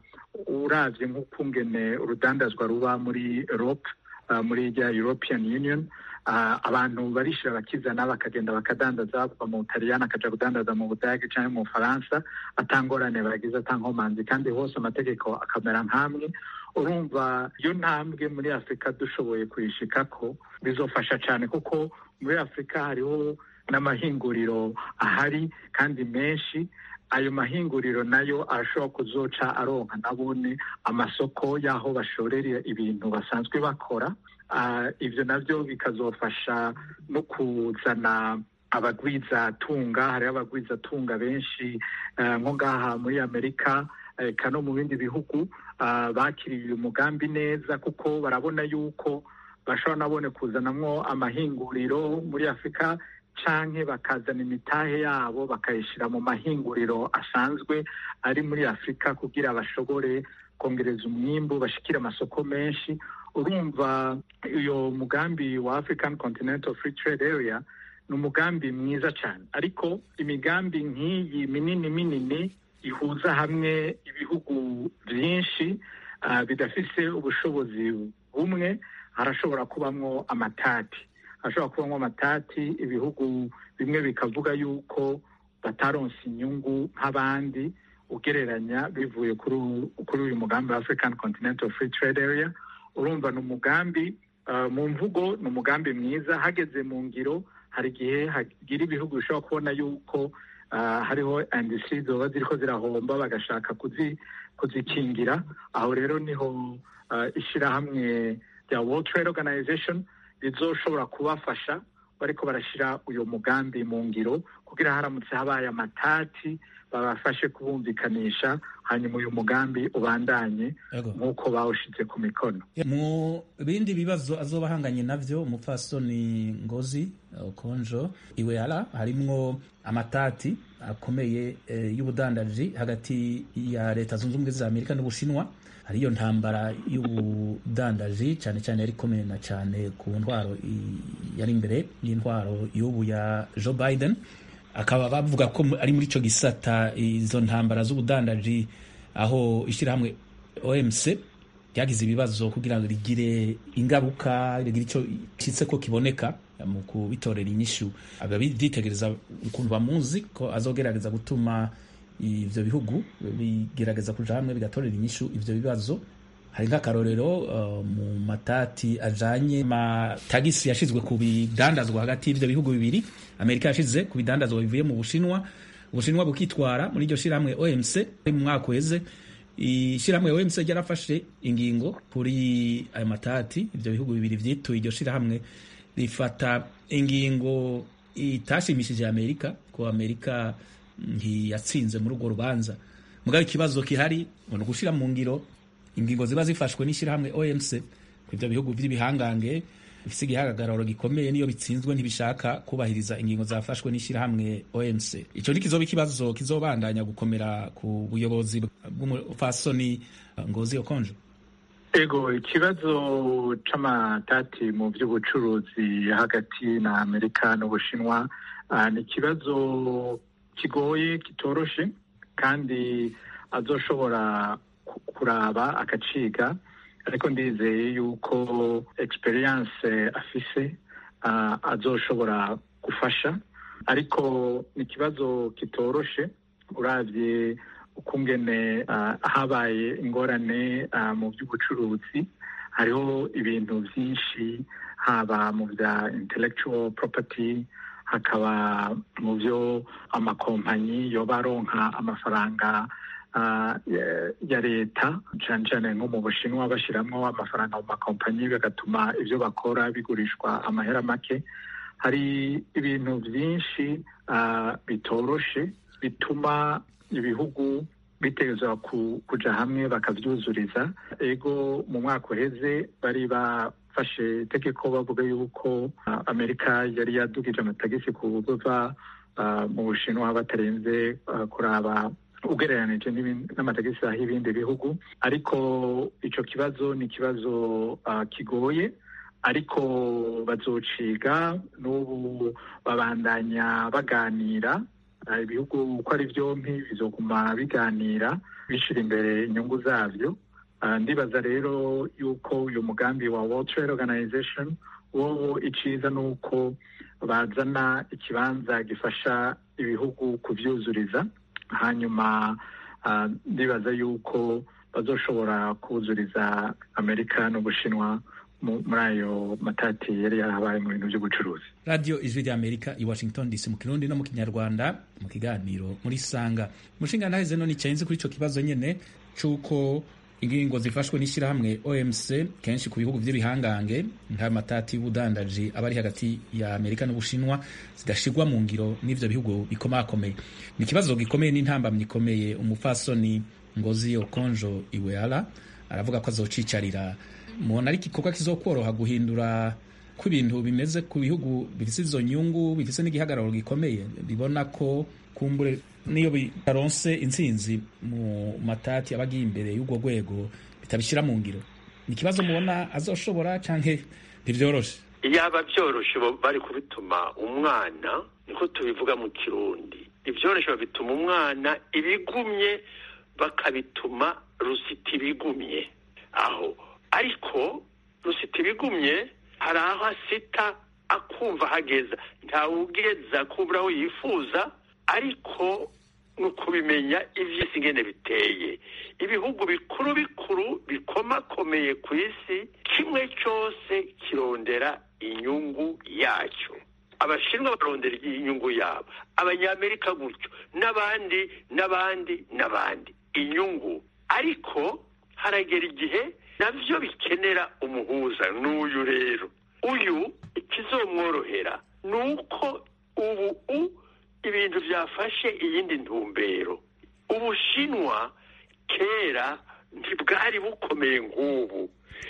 uravye nk'ukungene urudandazwa ruba muri Europe muri rya European Union abantu barishira bakizana bakagenda bakadandaza kuva mu butaliyani akaja kudandaza mu budage cyangwa mu bufaransa atangorane bagize atankomanzi kandi hose amategeko akamera nk'amwe urumva iyo ntambwe muri afurika dushoboye kuyishikako bizofasha cyane kuko muri afurika hariho n'amahinguriro ahari kandi menshi ayo mahinguriro nayo arashobora kuzoca aronka nabone amasoko y'aho bashorera ibintu basanzwe bakora ibyo nabyo bikazofasha no kuzana abagwizatunga hariho abagwizatunga benshi nko ngaha muri amerika eka no mu bindi bihugu bakiriye umugambi neza kuko barabona yuko bashobora nabone kuzanamwo amahinguriro muri afurika canke bakazana imitahe yabo bakayishyira mu mahinguriro asanzwe ari muri afurika kugira bashobore kongereza umwimbu bashikire amasoko menshi urumva uyo mugambi wa african continental free trade area ni umugambi mwiza cyane ariko imigambi nk'iyi minini minini ihuza hamwe ibihugu byinshi uh, bidafise ubushobozi bumwe harashobora kubamwo amatati hashobora kubamwo amatati ibihugu bimwe bikavuga yuko bataronse inyungu nk'abandi ugereranya bivuye kuri kuri uyu mugambi wa African Continental Free Trade Area urumva ni umugambi uh, mu mvugo ni umugambi mwiza hageze mu ngiro hari igihe hagira ibihugu bishobora kubona yuko uh, hariho industry zoba ziriko zirahomba bagashaka kuzi kuzikingira aho rero niho uh, ishirahamwe rya World Trade Organization rizoshobora kubafasha bariko barashira uyu mugambi mu ngiro kugira haramutse habaye amatati babafashe kubumvikanisha hanyuma uyu mugambi ubandanye nk'uko bawushize ku mikono mu bindi bibazo azoba ahanganye navyo umupfasoni ngozi konjo iweara harimwo amatati akomeye e, y'ubudandaji hagati ya leta zunze ubumwe za amerika n'ubushinwa hariyo ntambara y'ubudandaji cyane cyane yari ikomeye na cyane ku ntwaro yari imbere y'intwaro y'ubu ya joe biden akaba bavuga ko ari muri icyo gisata izo ntambara z'ubudandaji aho ishyirahamwe omc ryagize ibibazo kugira ngo rigire ingaruka rigire icyo cyitse ko kiboneka mu kubitorera inyishu ababitegereza ukuntu bamuzi ko azogerageza gutuma ivyo bihugu bigerageza kuja hamwe bigatorera inyishu ivyo bibazo hari nk'akarorero uh, mu matati ajanye amatagisi yashizwe ku bidandazwa hagati y'ivyo bihugu bibiri amerika yashize ku bidandazwa bivuye mu bushinwa ubushinwa bukitwara muri iryo shirahamwe omc mu mwaka uheze ishirahamwe omc ryarafashe ingingo kuri ayo matati ivyo bihugu bibiri vyituye iryo shirahamwe rifata ingingo itashimishije amerika ko amerika ntiyatsinze muri urwo rubanza mugabo ikibazo kihari ni ugushira mu ngiro ingingo ziba zifashwe n'ishyirahamwe omc ku ivyo bihugu vy'ibihangange bifise igihagararo gikomeye niyo bitsinzwe ntibishaka kubahiriza ingingo zafashwe n'ishyirahamwe omc ico ni kizoba ikibazo kizobandanya gukomera ku buyobozi bw'umufasoni ngozi okonjo ego ikibazo c'amatati mu vy'ubucuruzi hagati na amerika n'ubushinwa uh, ni ikibazo kigoye kitoroshe kandi azoshobora kuraba akaciga ariko ndizeye yuko experience afise uh, azoshobora gufasha ariko ni ikibazo kitoroshe uravye ukungene uh, habaye ingorane uh, mu by'ubucuruzi hariho ibintu byinshi haba mu bya intellectual property hakaba mu byo amakompanyi yoba aronka amafaranga uh, ya leta cyane cyane nko mu bushinwa bashyiramo amafaranga mu makompanyi bigatuma ibyo bakora bigurishwa amahera make hari ibintu byinshi uh, bitoroshe bituma ibihugu bitegerezwa kuja hamwe bakavyuzuriza ego mu mwaka uheze bari bafashe itegeko bavuga yuko uh, amerika yari yadugije amatagisi ku buva uh, mu bushinwa batarenze uh, kuraba ugereranije n'amatagisi aho ibindi bihugu ariko ico kibazo ni ikibazo kigoye ariko bazociga n'ubu babandanya baganira ibihugu uko ari byombi bizoguma biganira bishira imbere inyungu zabyo ndibaza rero yuko uyu mugambi wa World Trade Organization wowo iciza ni uko bazana ikibanza gifasha ibihugu kuvyuzuriza hanyuma ndibaza yuko bazoshobora kuzuriza amerika n'ubushinwa muri ayo matati yari yarabaye mu bintu by'ubucuruzi radiyo ijwi rya amerika i washington dc mu kirundi no mu kinyarwanda mu kiganiro muri sanga umushinga ntaheze none icyenze kuri icyo kibazo nyine cy'uko ingingo zifashwe n'ishyirahamwe omc kenshi ku bihugu by'ibihangange nk'amatati y'ubudandaji aba ari hagati ya amerika n'ubushinwa zidashigwa mu ngiro n'ivyo bihugu bikomakomeye ni ikibazo gikomeye n'intambamyi ikomeye umupfasoni ngozi okonjo iweala aravuga ko azocicarira mubona ari igikorwa kizokworoha guhindura ko ibintu bimeze ku bihugu bifise izo nyungu bifise n'igihagararo gikomeye bibona ko kumbure niyo bitaronse intsinzi mu matati aba agiye imbere y'urwo rwego bitabishyira mu ngiro ni ikibazo mubona azoshobora canke ntivyoroshe yaba byoroshe bari kubituma umwana niko tubivuga mu kirundi ibyoroshe babituma umwana ibigumye bakabituma rusita ibigumye aho ariko rusita ibigumye hari aho asita akumva hageza ntawugeza kumva aho yifuza ariko ni ukubimenya iby'isi ingene biteye ibihugu bikuru bikuru bikomakomeye ku isi kimwe cyose kirondera inyungu yacyo abashinwa barondera inyungu yabo abanyamerika gutyo n'abandi n'abandi n'abandi inyungu ariko haragera igihe nabyo bikenera umuhuza n'uyu rero uyu ikizomworohera ni uko ubu ibintu byafashe iyindi ntumbero ubushinwa kera ntibwari bukomeye nk'ubu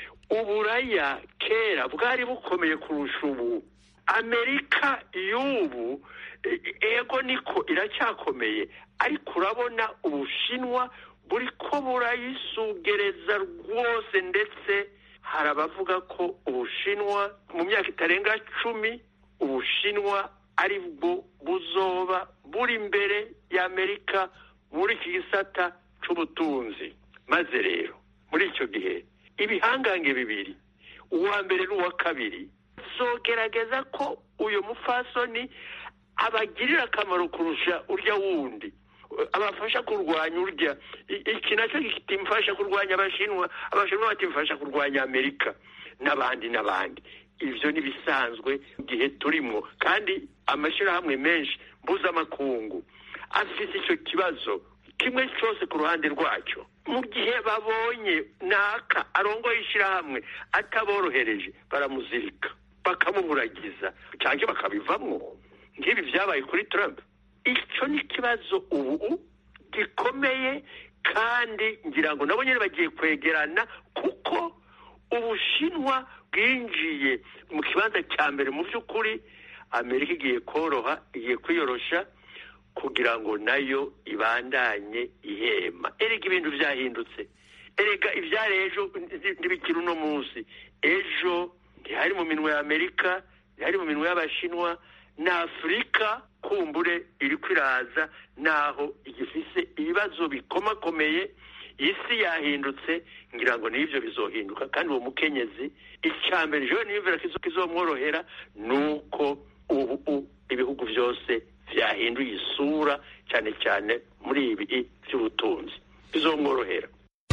uburaya kera bwari bukomeye kurusha ubu amerika y'ubu ego niko iracyakomeye ariko urabona ubushinwa buri ko burayisugereza rwose ndetse hari abavuga ko ubushinwa mu myaka itarenga cumi ubushinwa ari bwo buzoba buri imbere y'amerika muri iki gisata cy'ubutunzi maze rero muri icyo gihe ibihangange bibiri uwa mbere n'uwa kabiri zogerageza ko uyu mufasoni abagirira akamaro kurusha urya wundi abafasha kurwanya urya iki nacyo kitimfasha kurwanya abashinwa abashinwa batimfasha kurwanya amerika n'abandi n'abandi ibyo ni bisanzwe mu gihe turimo kandi amashyirahamwe menshi mpuzamakungu afite icyo kibazo kimwe cyose ku ruhande rwacyo mu gihe babonye naka arongoye ishyirahamwe ataborohereje baramuzirika bakamuburagiza cyangwa bakabivamo nk'ibi byabaye kuri Trump icyo ni ikibazo ubu gikomeye kandi ngira ngo nabo nyine bagiye kwegerana kuko ubushinwa bwinjiye mu kibanza cya mbere mu by'ukuri amerika igiye koroha igiye kwiyorosha kugira ngo nayo ibandanye ihema erega ibintu byahindutse erega ibyari ejo ntibikiri uno munsi ejo ntihari mu minwe ya amerika ntihari mu minwe y'abashinwa na afurika kumbure iri kwiraza naho igifise ibibazo bikomakomeye isi yahindutse ngira ngo n'ibyo bizohinduka kandi uwo mukenyezi icya mbere ejo niyumvira ko kizomworohera ni uko ubu ibihugu byose byahinduye isura cyane cyane muri ibi by'ubutunzi bizomworohera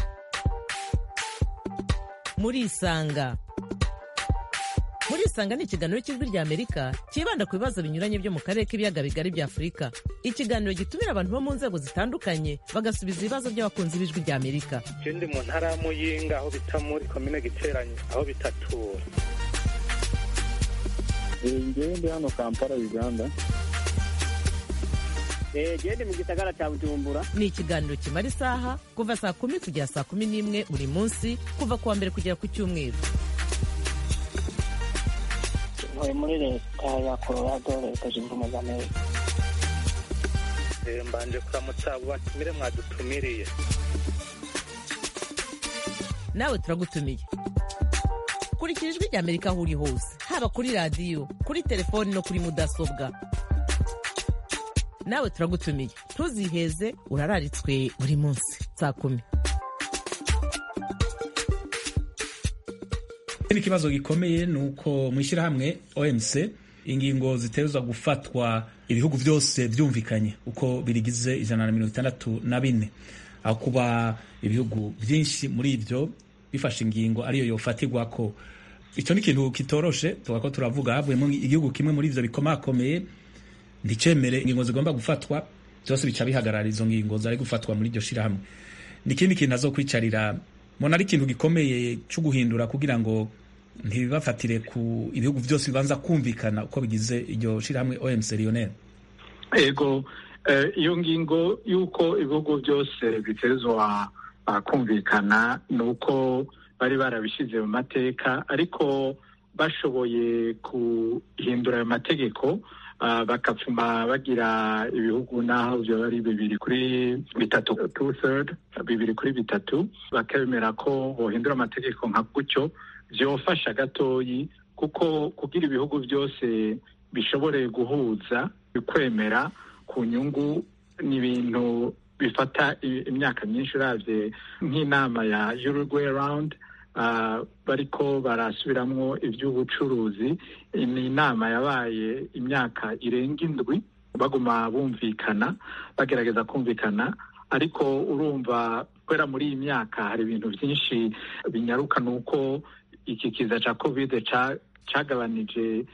murisanga murisanga ni ikiganiro cy'ijwi ry'amerika cyibanda ku bibazo binyuranye byo mu karere k'ibiyaga bigari bya afurika ikiganiro gitumira abantu bo mu nzego zitandukanye bagasubiza ibibazo by'abakunzi b'ijwi ry'amerika ikindi mu ntara ya muyinga aho bita muri komine giteranye aho bitatura ngewe ndi hano kampala uganda gende mu gisagara cya bujumbura ni ikiganiro kimara isaha kuva saa kumi kugera saa kumi n'imwe buri munsi kuva ku wa mbere kugera ku cyumweru ntuye muri leta ya colorado leta zunze ubumwe za amerika mbanje kuramutsa abo batumire mwadutumiriye nawe turagutumiye kurikira ijwi ry'amerika aho uri hose haba kuri radiyo kuri telefoni no kuri mudasobwa nawe turagutumiye ntuziheze urararitswe buri munsi saa kumi ikindi kibazo gikomeye ni uko mu ishyirahamwe omc ingingo zitezwa gufatwa ibihugu byose byumvikanye uko birigize ijana na mirongo itandatu na bine aho kuba ibihugu byinshi muri ibyo bifashe ingingo ariyo yofatirwa ko icyo ni ikintu kitoroshe tuba ko turavuga havuyemo igihugu kimwe muri ibyo bikomakomeye nticemere ingingo zigomba gufatwa byose bica bihagarara izo ngingo zari gufatwa muri iryo shyirahamwe ni ikindi kintu azo kwicarira mbona ari ikintu gikomeye cyo guhindura kugira ngo ntibibafatire ku ibihugu byose bibanza kumvikana uko bigize iryo shyirahamwe omc lionel ego iyo ngingo y'uko ibihugu byose bitezwa kumvikana ni uko bari barabishyize mu mateka ariko bashoboye guhindura ayo mategeko bakapfuma bagira ibihugu n'aho byaba ari bibiri kuri bitatu two third bibiri kuri bitatu bakemera ko bohindura amategeko nka gutyo byofasha gatoyi kuko kugira ibihugu byose bishobore guhuza bikwemera ku nyungu ni ibintu bifata imyaka myinshi urabye nk'inama ya Uruguay round bariko barasubiramwo iby'ubucuruzi ni inama yabaye imyaka irenga indwi baguma bumvikana bagerageza kumvikana ariko urumva kubera muri iyi myaka hari ibintu byinshi binyaruka ni uko iki kiza cya kovide cyagabanije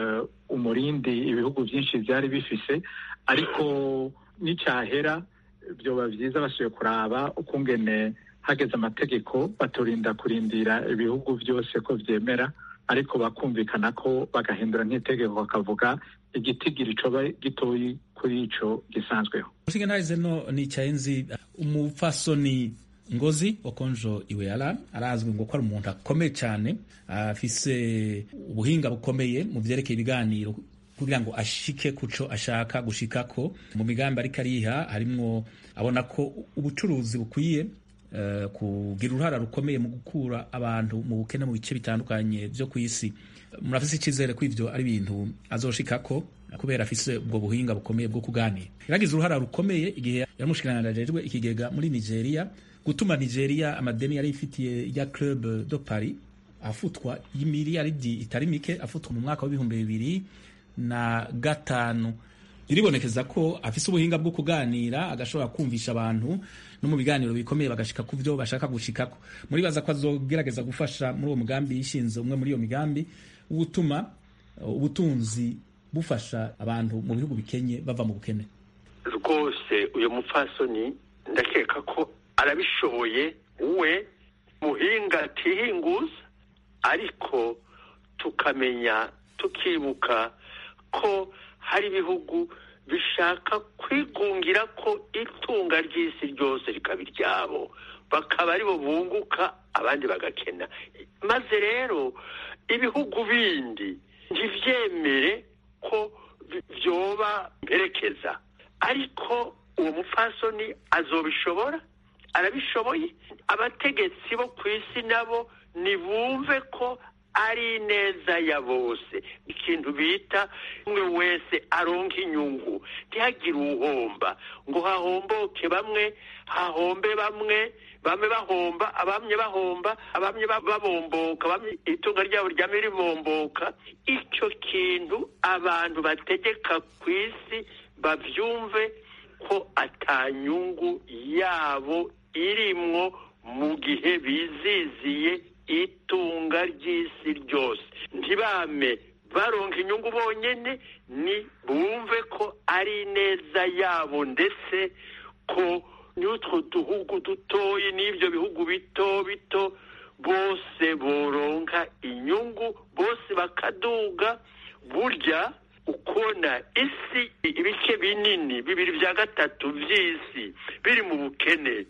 umurindi ibihugu byinshi byari bifise ariko n'icyahera byoba byiza basuye kuraba ukungene hageze amategeko baturinda kurindira ibihugu byose ko byemera ariko bakumvikana ko bagahindura nk'itegeko bakavuga igitigiri coba gitoyi kuri ico gisanzweho mushinga ntahize no nicaye nzi umupfasoni ngozi okonjo iweala arazwi ngo ko ari umuntu akomeye cyane afise ubuhinga bukomeye mu vyerekeye ibiganiro kugira ngo ashike kuco ashaka gushikako mu migambi ariko ariha harimwo abona ko ubucuruzi bukwiye uh, kugira uruhara rukomeye mu gukura abantu mu bukene mu bice bitandukanye vyo ku isi murafise icyizere ko ivyo ari ibintu azoshikako kubera afise ubwo buhinga bukomeye bwo kuganira yaragize uruhara rukomeye igihe yaramushikiranganajejwe ikigega muri nigeria gutuma nigeria amadeni yari ifitiye ya club de paris afutwa y'imiliyaridi itari mike afutwa mu mwaka w'ibihumbi bibiri na gatanu biribonekeza ko afise ubuhinga bwo kuganira agashobora kumvisha abantu no mu biganiro bikomeye bagashika ku byo bashaka gushikako muribaza ko azogerageza gufasha muri uwo mugambi yishinze umwe muri iyo migambi w'utuma ubutunzi bufasha abantu mu bihugu bikenye bava mu bukene rwose uyu mupfasoni ndakeka ko arabishoboye we muhinga atihinguza ariko tukamenya tukibuka ko hari ibihugu bishaka kwigungira ko itunga ry'isi ryose rikaba iryabo bakaba aribo bunguka abandi bagakena maze rero ibihugu bindi ntibyemere ko byoba mperekeza ariko uwo mupfasoni azobishobora arabishoboye abategetsi bo ku isi nabo nibumve ko ari neza ya bose ikintu bita umwe wese aronka inyungu ntihagire uwuhomba ngo hahomboke bamwe hahombe bamwe bamwe bahomba abamye bahomba abamye babomboka bamye itunga ryabo ryame ribomboka icyo kintu abantu bategeka ku isi babyumve ko atanyungu yabo irimwo mu gihe biziziye itunga ry'isi ryose ntibame baronka inyungu bonyine ni bumve ko ari neza yabo ndetse ko n'utwo duhugu dutoyi n'ibyo bihugu bito bito bose boronka inyungu bose bakaduga burya ukona isi ibice binini bibiri bya gatatu by'isi biri mu bukene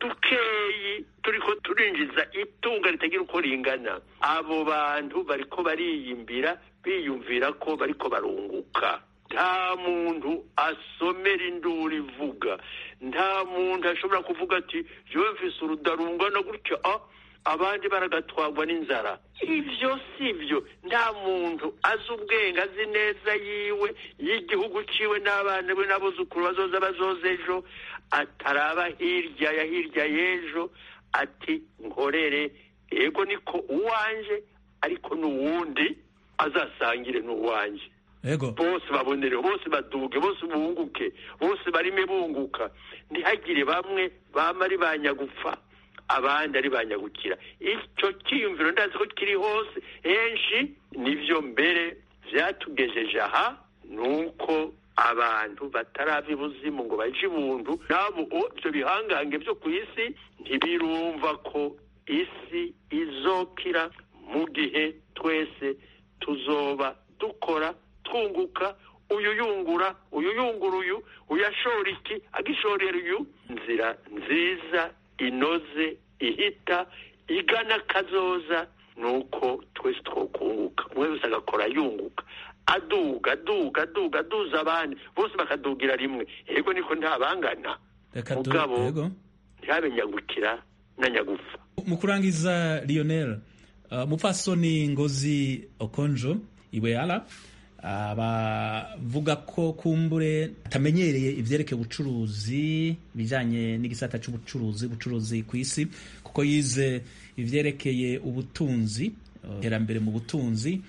dukeyi turiko turinjiza itunga ritagira uko ringana abo bantu bariko bariyimbira biyumvira ko bariko barunguka nta muntu asomera induru ivuga nta muntu ashobora kuvuga ati jewe mfise urudarungana gutya ah abandi baragatwagwa n'inzara ivyo si byo nta muntu azi ubwenge azi neza yiwe y'igihugu ciwe n'abana be n'abuzukuru bazoza bazoza ejo ataraba hirya ya hirya y'ejo ati nkorere ego niko uwanje ariko n'uwundi azasangire n'uwanje ego bose babonereho bose baduge bose bunguke bose barime bunguka ntihagire bamwe bama ari banyagupfa abandi ari banyagukira icyo cyiyumviro ndazi ko kiri hose henshi nivyo mbere vyatugejeje aha nuko abantu batarava ibuzimu ngo baje ibuntu nabo ibyo bihangange byo ku isi ntibirumva ko isi izokira mu gihe twese tuzoba dukora twunguka uyu yungura uyu yungura uyu uyashora iki agishorera uyu nzira nziza inoze ihita igana kazoza nuko twese twokunguka umwe wese agakora yunguka aduga aduga aduga aduza abandi bose bakadugira rimwe yego niko ntabangana reka du mugabo yego ntihabe nyagukira na nyagufa mu kurangiza lionel uh, mupfasoni ngozi okonjo iweala abavuga ko kumbure atamenyereye ivyerekeye ubucuruzi bijanye n'igisata c'ubucuruzi ubucuruzi ku isi kuko yize ivyerekeye ubutunzi iterambere mu butunzi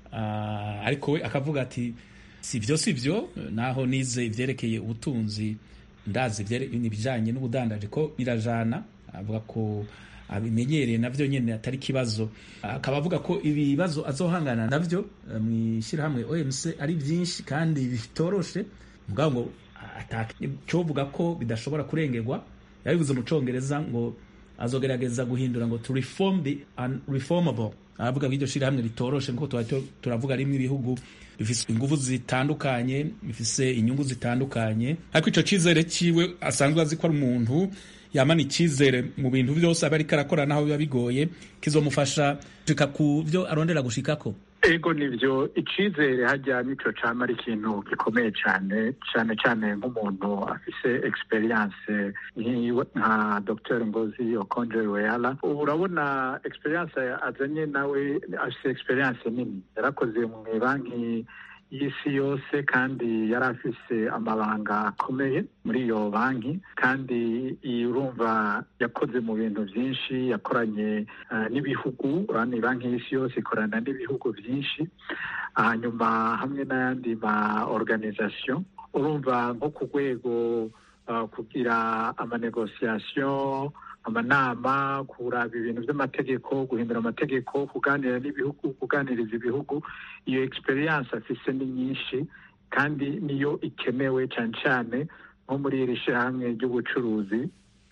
uh, ariko we akavuga ati sivyo sivyo naho nize ivyerekeye ubutunzi ndazi ibijanye n'ubudandaji ko birajana avuga ko abimenyereye navyo nyene atari kibazo akaba avuga ko ibibazo azohangana navyo mu ishyirahamwe OMC ari byinshi kandi bitoroshe mugabo ngo cyovuga ko bidashobora kurengerwa yabivuze mu congereza ngo azogerageza guhindura ngo to reform the unreformable aravuga ko iryo shyirahamwe ritoroshe nkuko turavuga rimwe ibihugu bifise ingufu zitandukanye bifise inyungu zitandukanye ariko ico cizere ciwe asanzwe azi ko ari umuntu yamana icyizere mu bintu byose aba ariko arakora naho biba bigoye kizomufasha gushika ku byo arondera gushikako ego nivyo icizere hajya nico cama ari ikintu gikomeye cane cane cane nk'umuntu afise experience nka dr ngozi okonje weyala urabona experience azanye nawe afise experience nini yarakoze mu banki y'isi yose kandi yari afise amabanga akomeye muri iyo banki kandi urumva yakoze mu bintu byinshi yakoranye n'ibihugu urabona banki y'isi yose ikorana n'ibihugu byinshi hanyuma hamwe n'ayandi ma organisation urumva nko ku rwego kugira amanegosiyasiyo amanama kuraba ibintu by'amategeko guhindura amategeko kuganira n'ibihugu kuganiriza ibihugu iyo experience afise ni nyinshi kandi niyo ikenewe cyane cyane nko muri iri shyirahamwe ry'ubucuruzi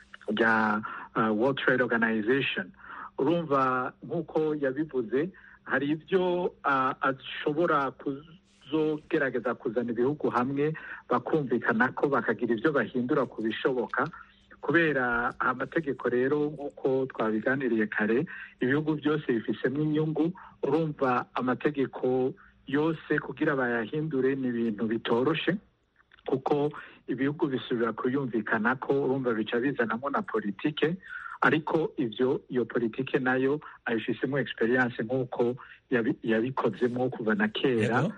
rya uh, World Trade Organization urumva nk'uko yabivuze hari ibyo uh, ashobora kuzogerageza kuzana ibihugu hamwe bakumvikana ko bakagira ibyo bahindura ku bishoboka kubera amategeko rero nk'uko twabiganiriye kare ibihugu byose bifisemo inyungu urumva amategeko yose kugira bayahindure ni ibintu bitoroshe kuko ibihugu bisubira kuyumvikana ko urumva bica bizanamo na politike ariko ibyo iyo politike nayo ayifisemo experience nk'uko yabikozemo kuva na kera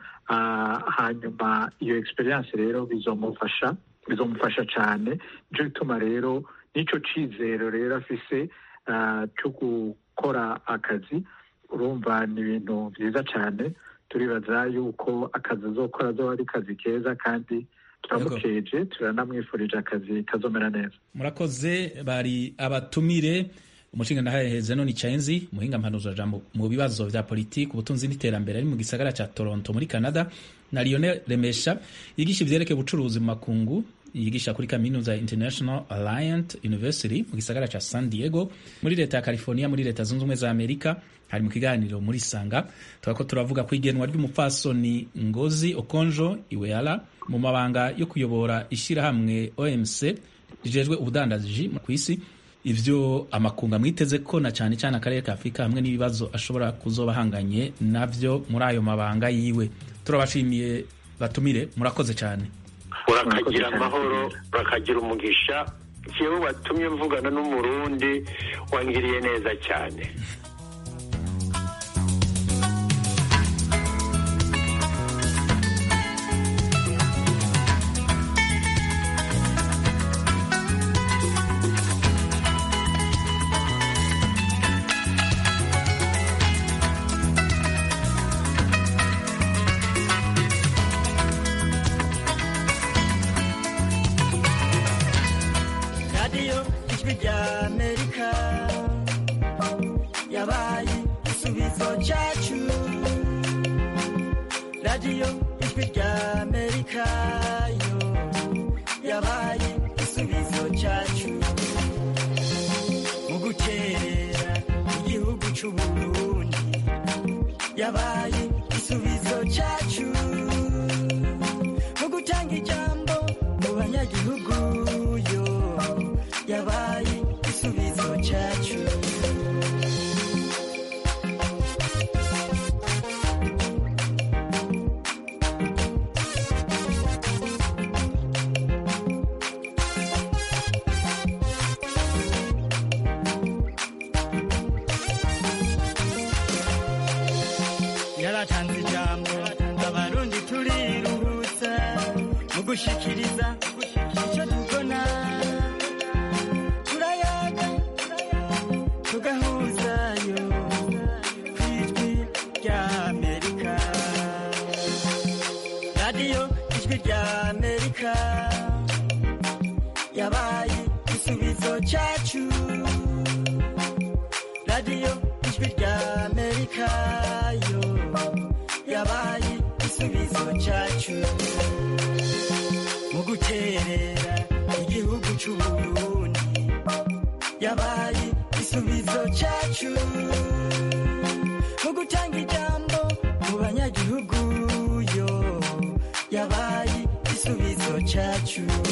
hanyuma iyo experience rero bizomufasha bizomufasha cyane nicyo gituma rero n'icyo cyizero rero afise cyo gukora akazi urumva ni ibintu byiza cyane turibaza yuko akazi azokora azoba ari kazi keza kandi turamukeje turanamwifurije akazi kazomera neza murakoze bari abatumire umushinga ndahaheze none icayenzi muhinga mpanuzajambo mu bibazo vya politiki ubutunzi n'iterambere ari mu gisagara ca toronto muri canada na lionel remesha yigisha ivyerekeye ubucuruzi mu makungu yigisha kuri kaminuza international alliant university mu gisagara ca san diego muri leta ya california muri leta zunze ubumwe za amerika hari mu kiganiro muri sanga turako turavuga ku igenwa ry'umupfasoni ngozi okonjo iweala mu mabanga yo kuyobora ishirahamwe omc rijejwe ubudandaji ku isi ivyo amakunga mwiteze ko na cyane cyane akarere ka afurika hamwe n'ibibazo ashobora kuzoba ahanganye navyo muri ayo mabanga yiwe turabashimiye batumire murakoze cyane urakagira amahoro urakagira umugisha jewe watumye mvugana n'umurundi wangiriye neza cyane radiyo ijwi rya amerika yabaye igisubizo cyacu radiyo ijwi rya amerika yo yabaye igisubizo cyacu mu gukerera igihugu cy'uburundi yabaye igisubizo cyacu mu gutanga ijambo mu banyagihugu yo yabaye igisubizo cyacu yaratanze ijambo abarundi gushikiriza icyo tubona turayaga tugahuzayo ku ijwi rya amerika radiyo ijwi rya amerika yabaye igisubizo cyacu radiyo ijwi rya amerika yo yabaye igisubizo cyacu mu guterera igihugu cy'u Burundi yabaye igisubizo cyacu mu gutanga ijambo mu banyagihugu yo yabaye igisubizo cyacu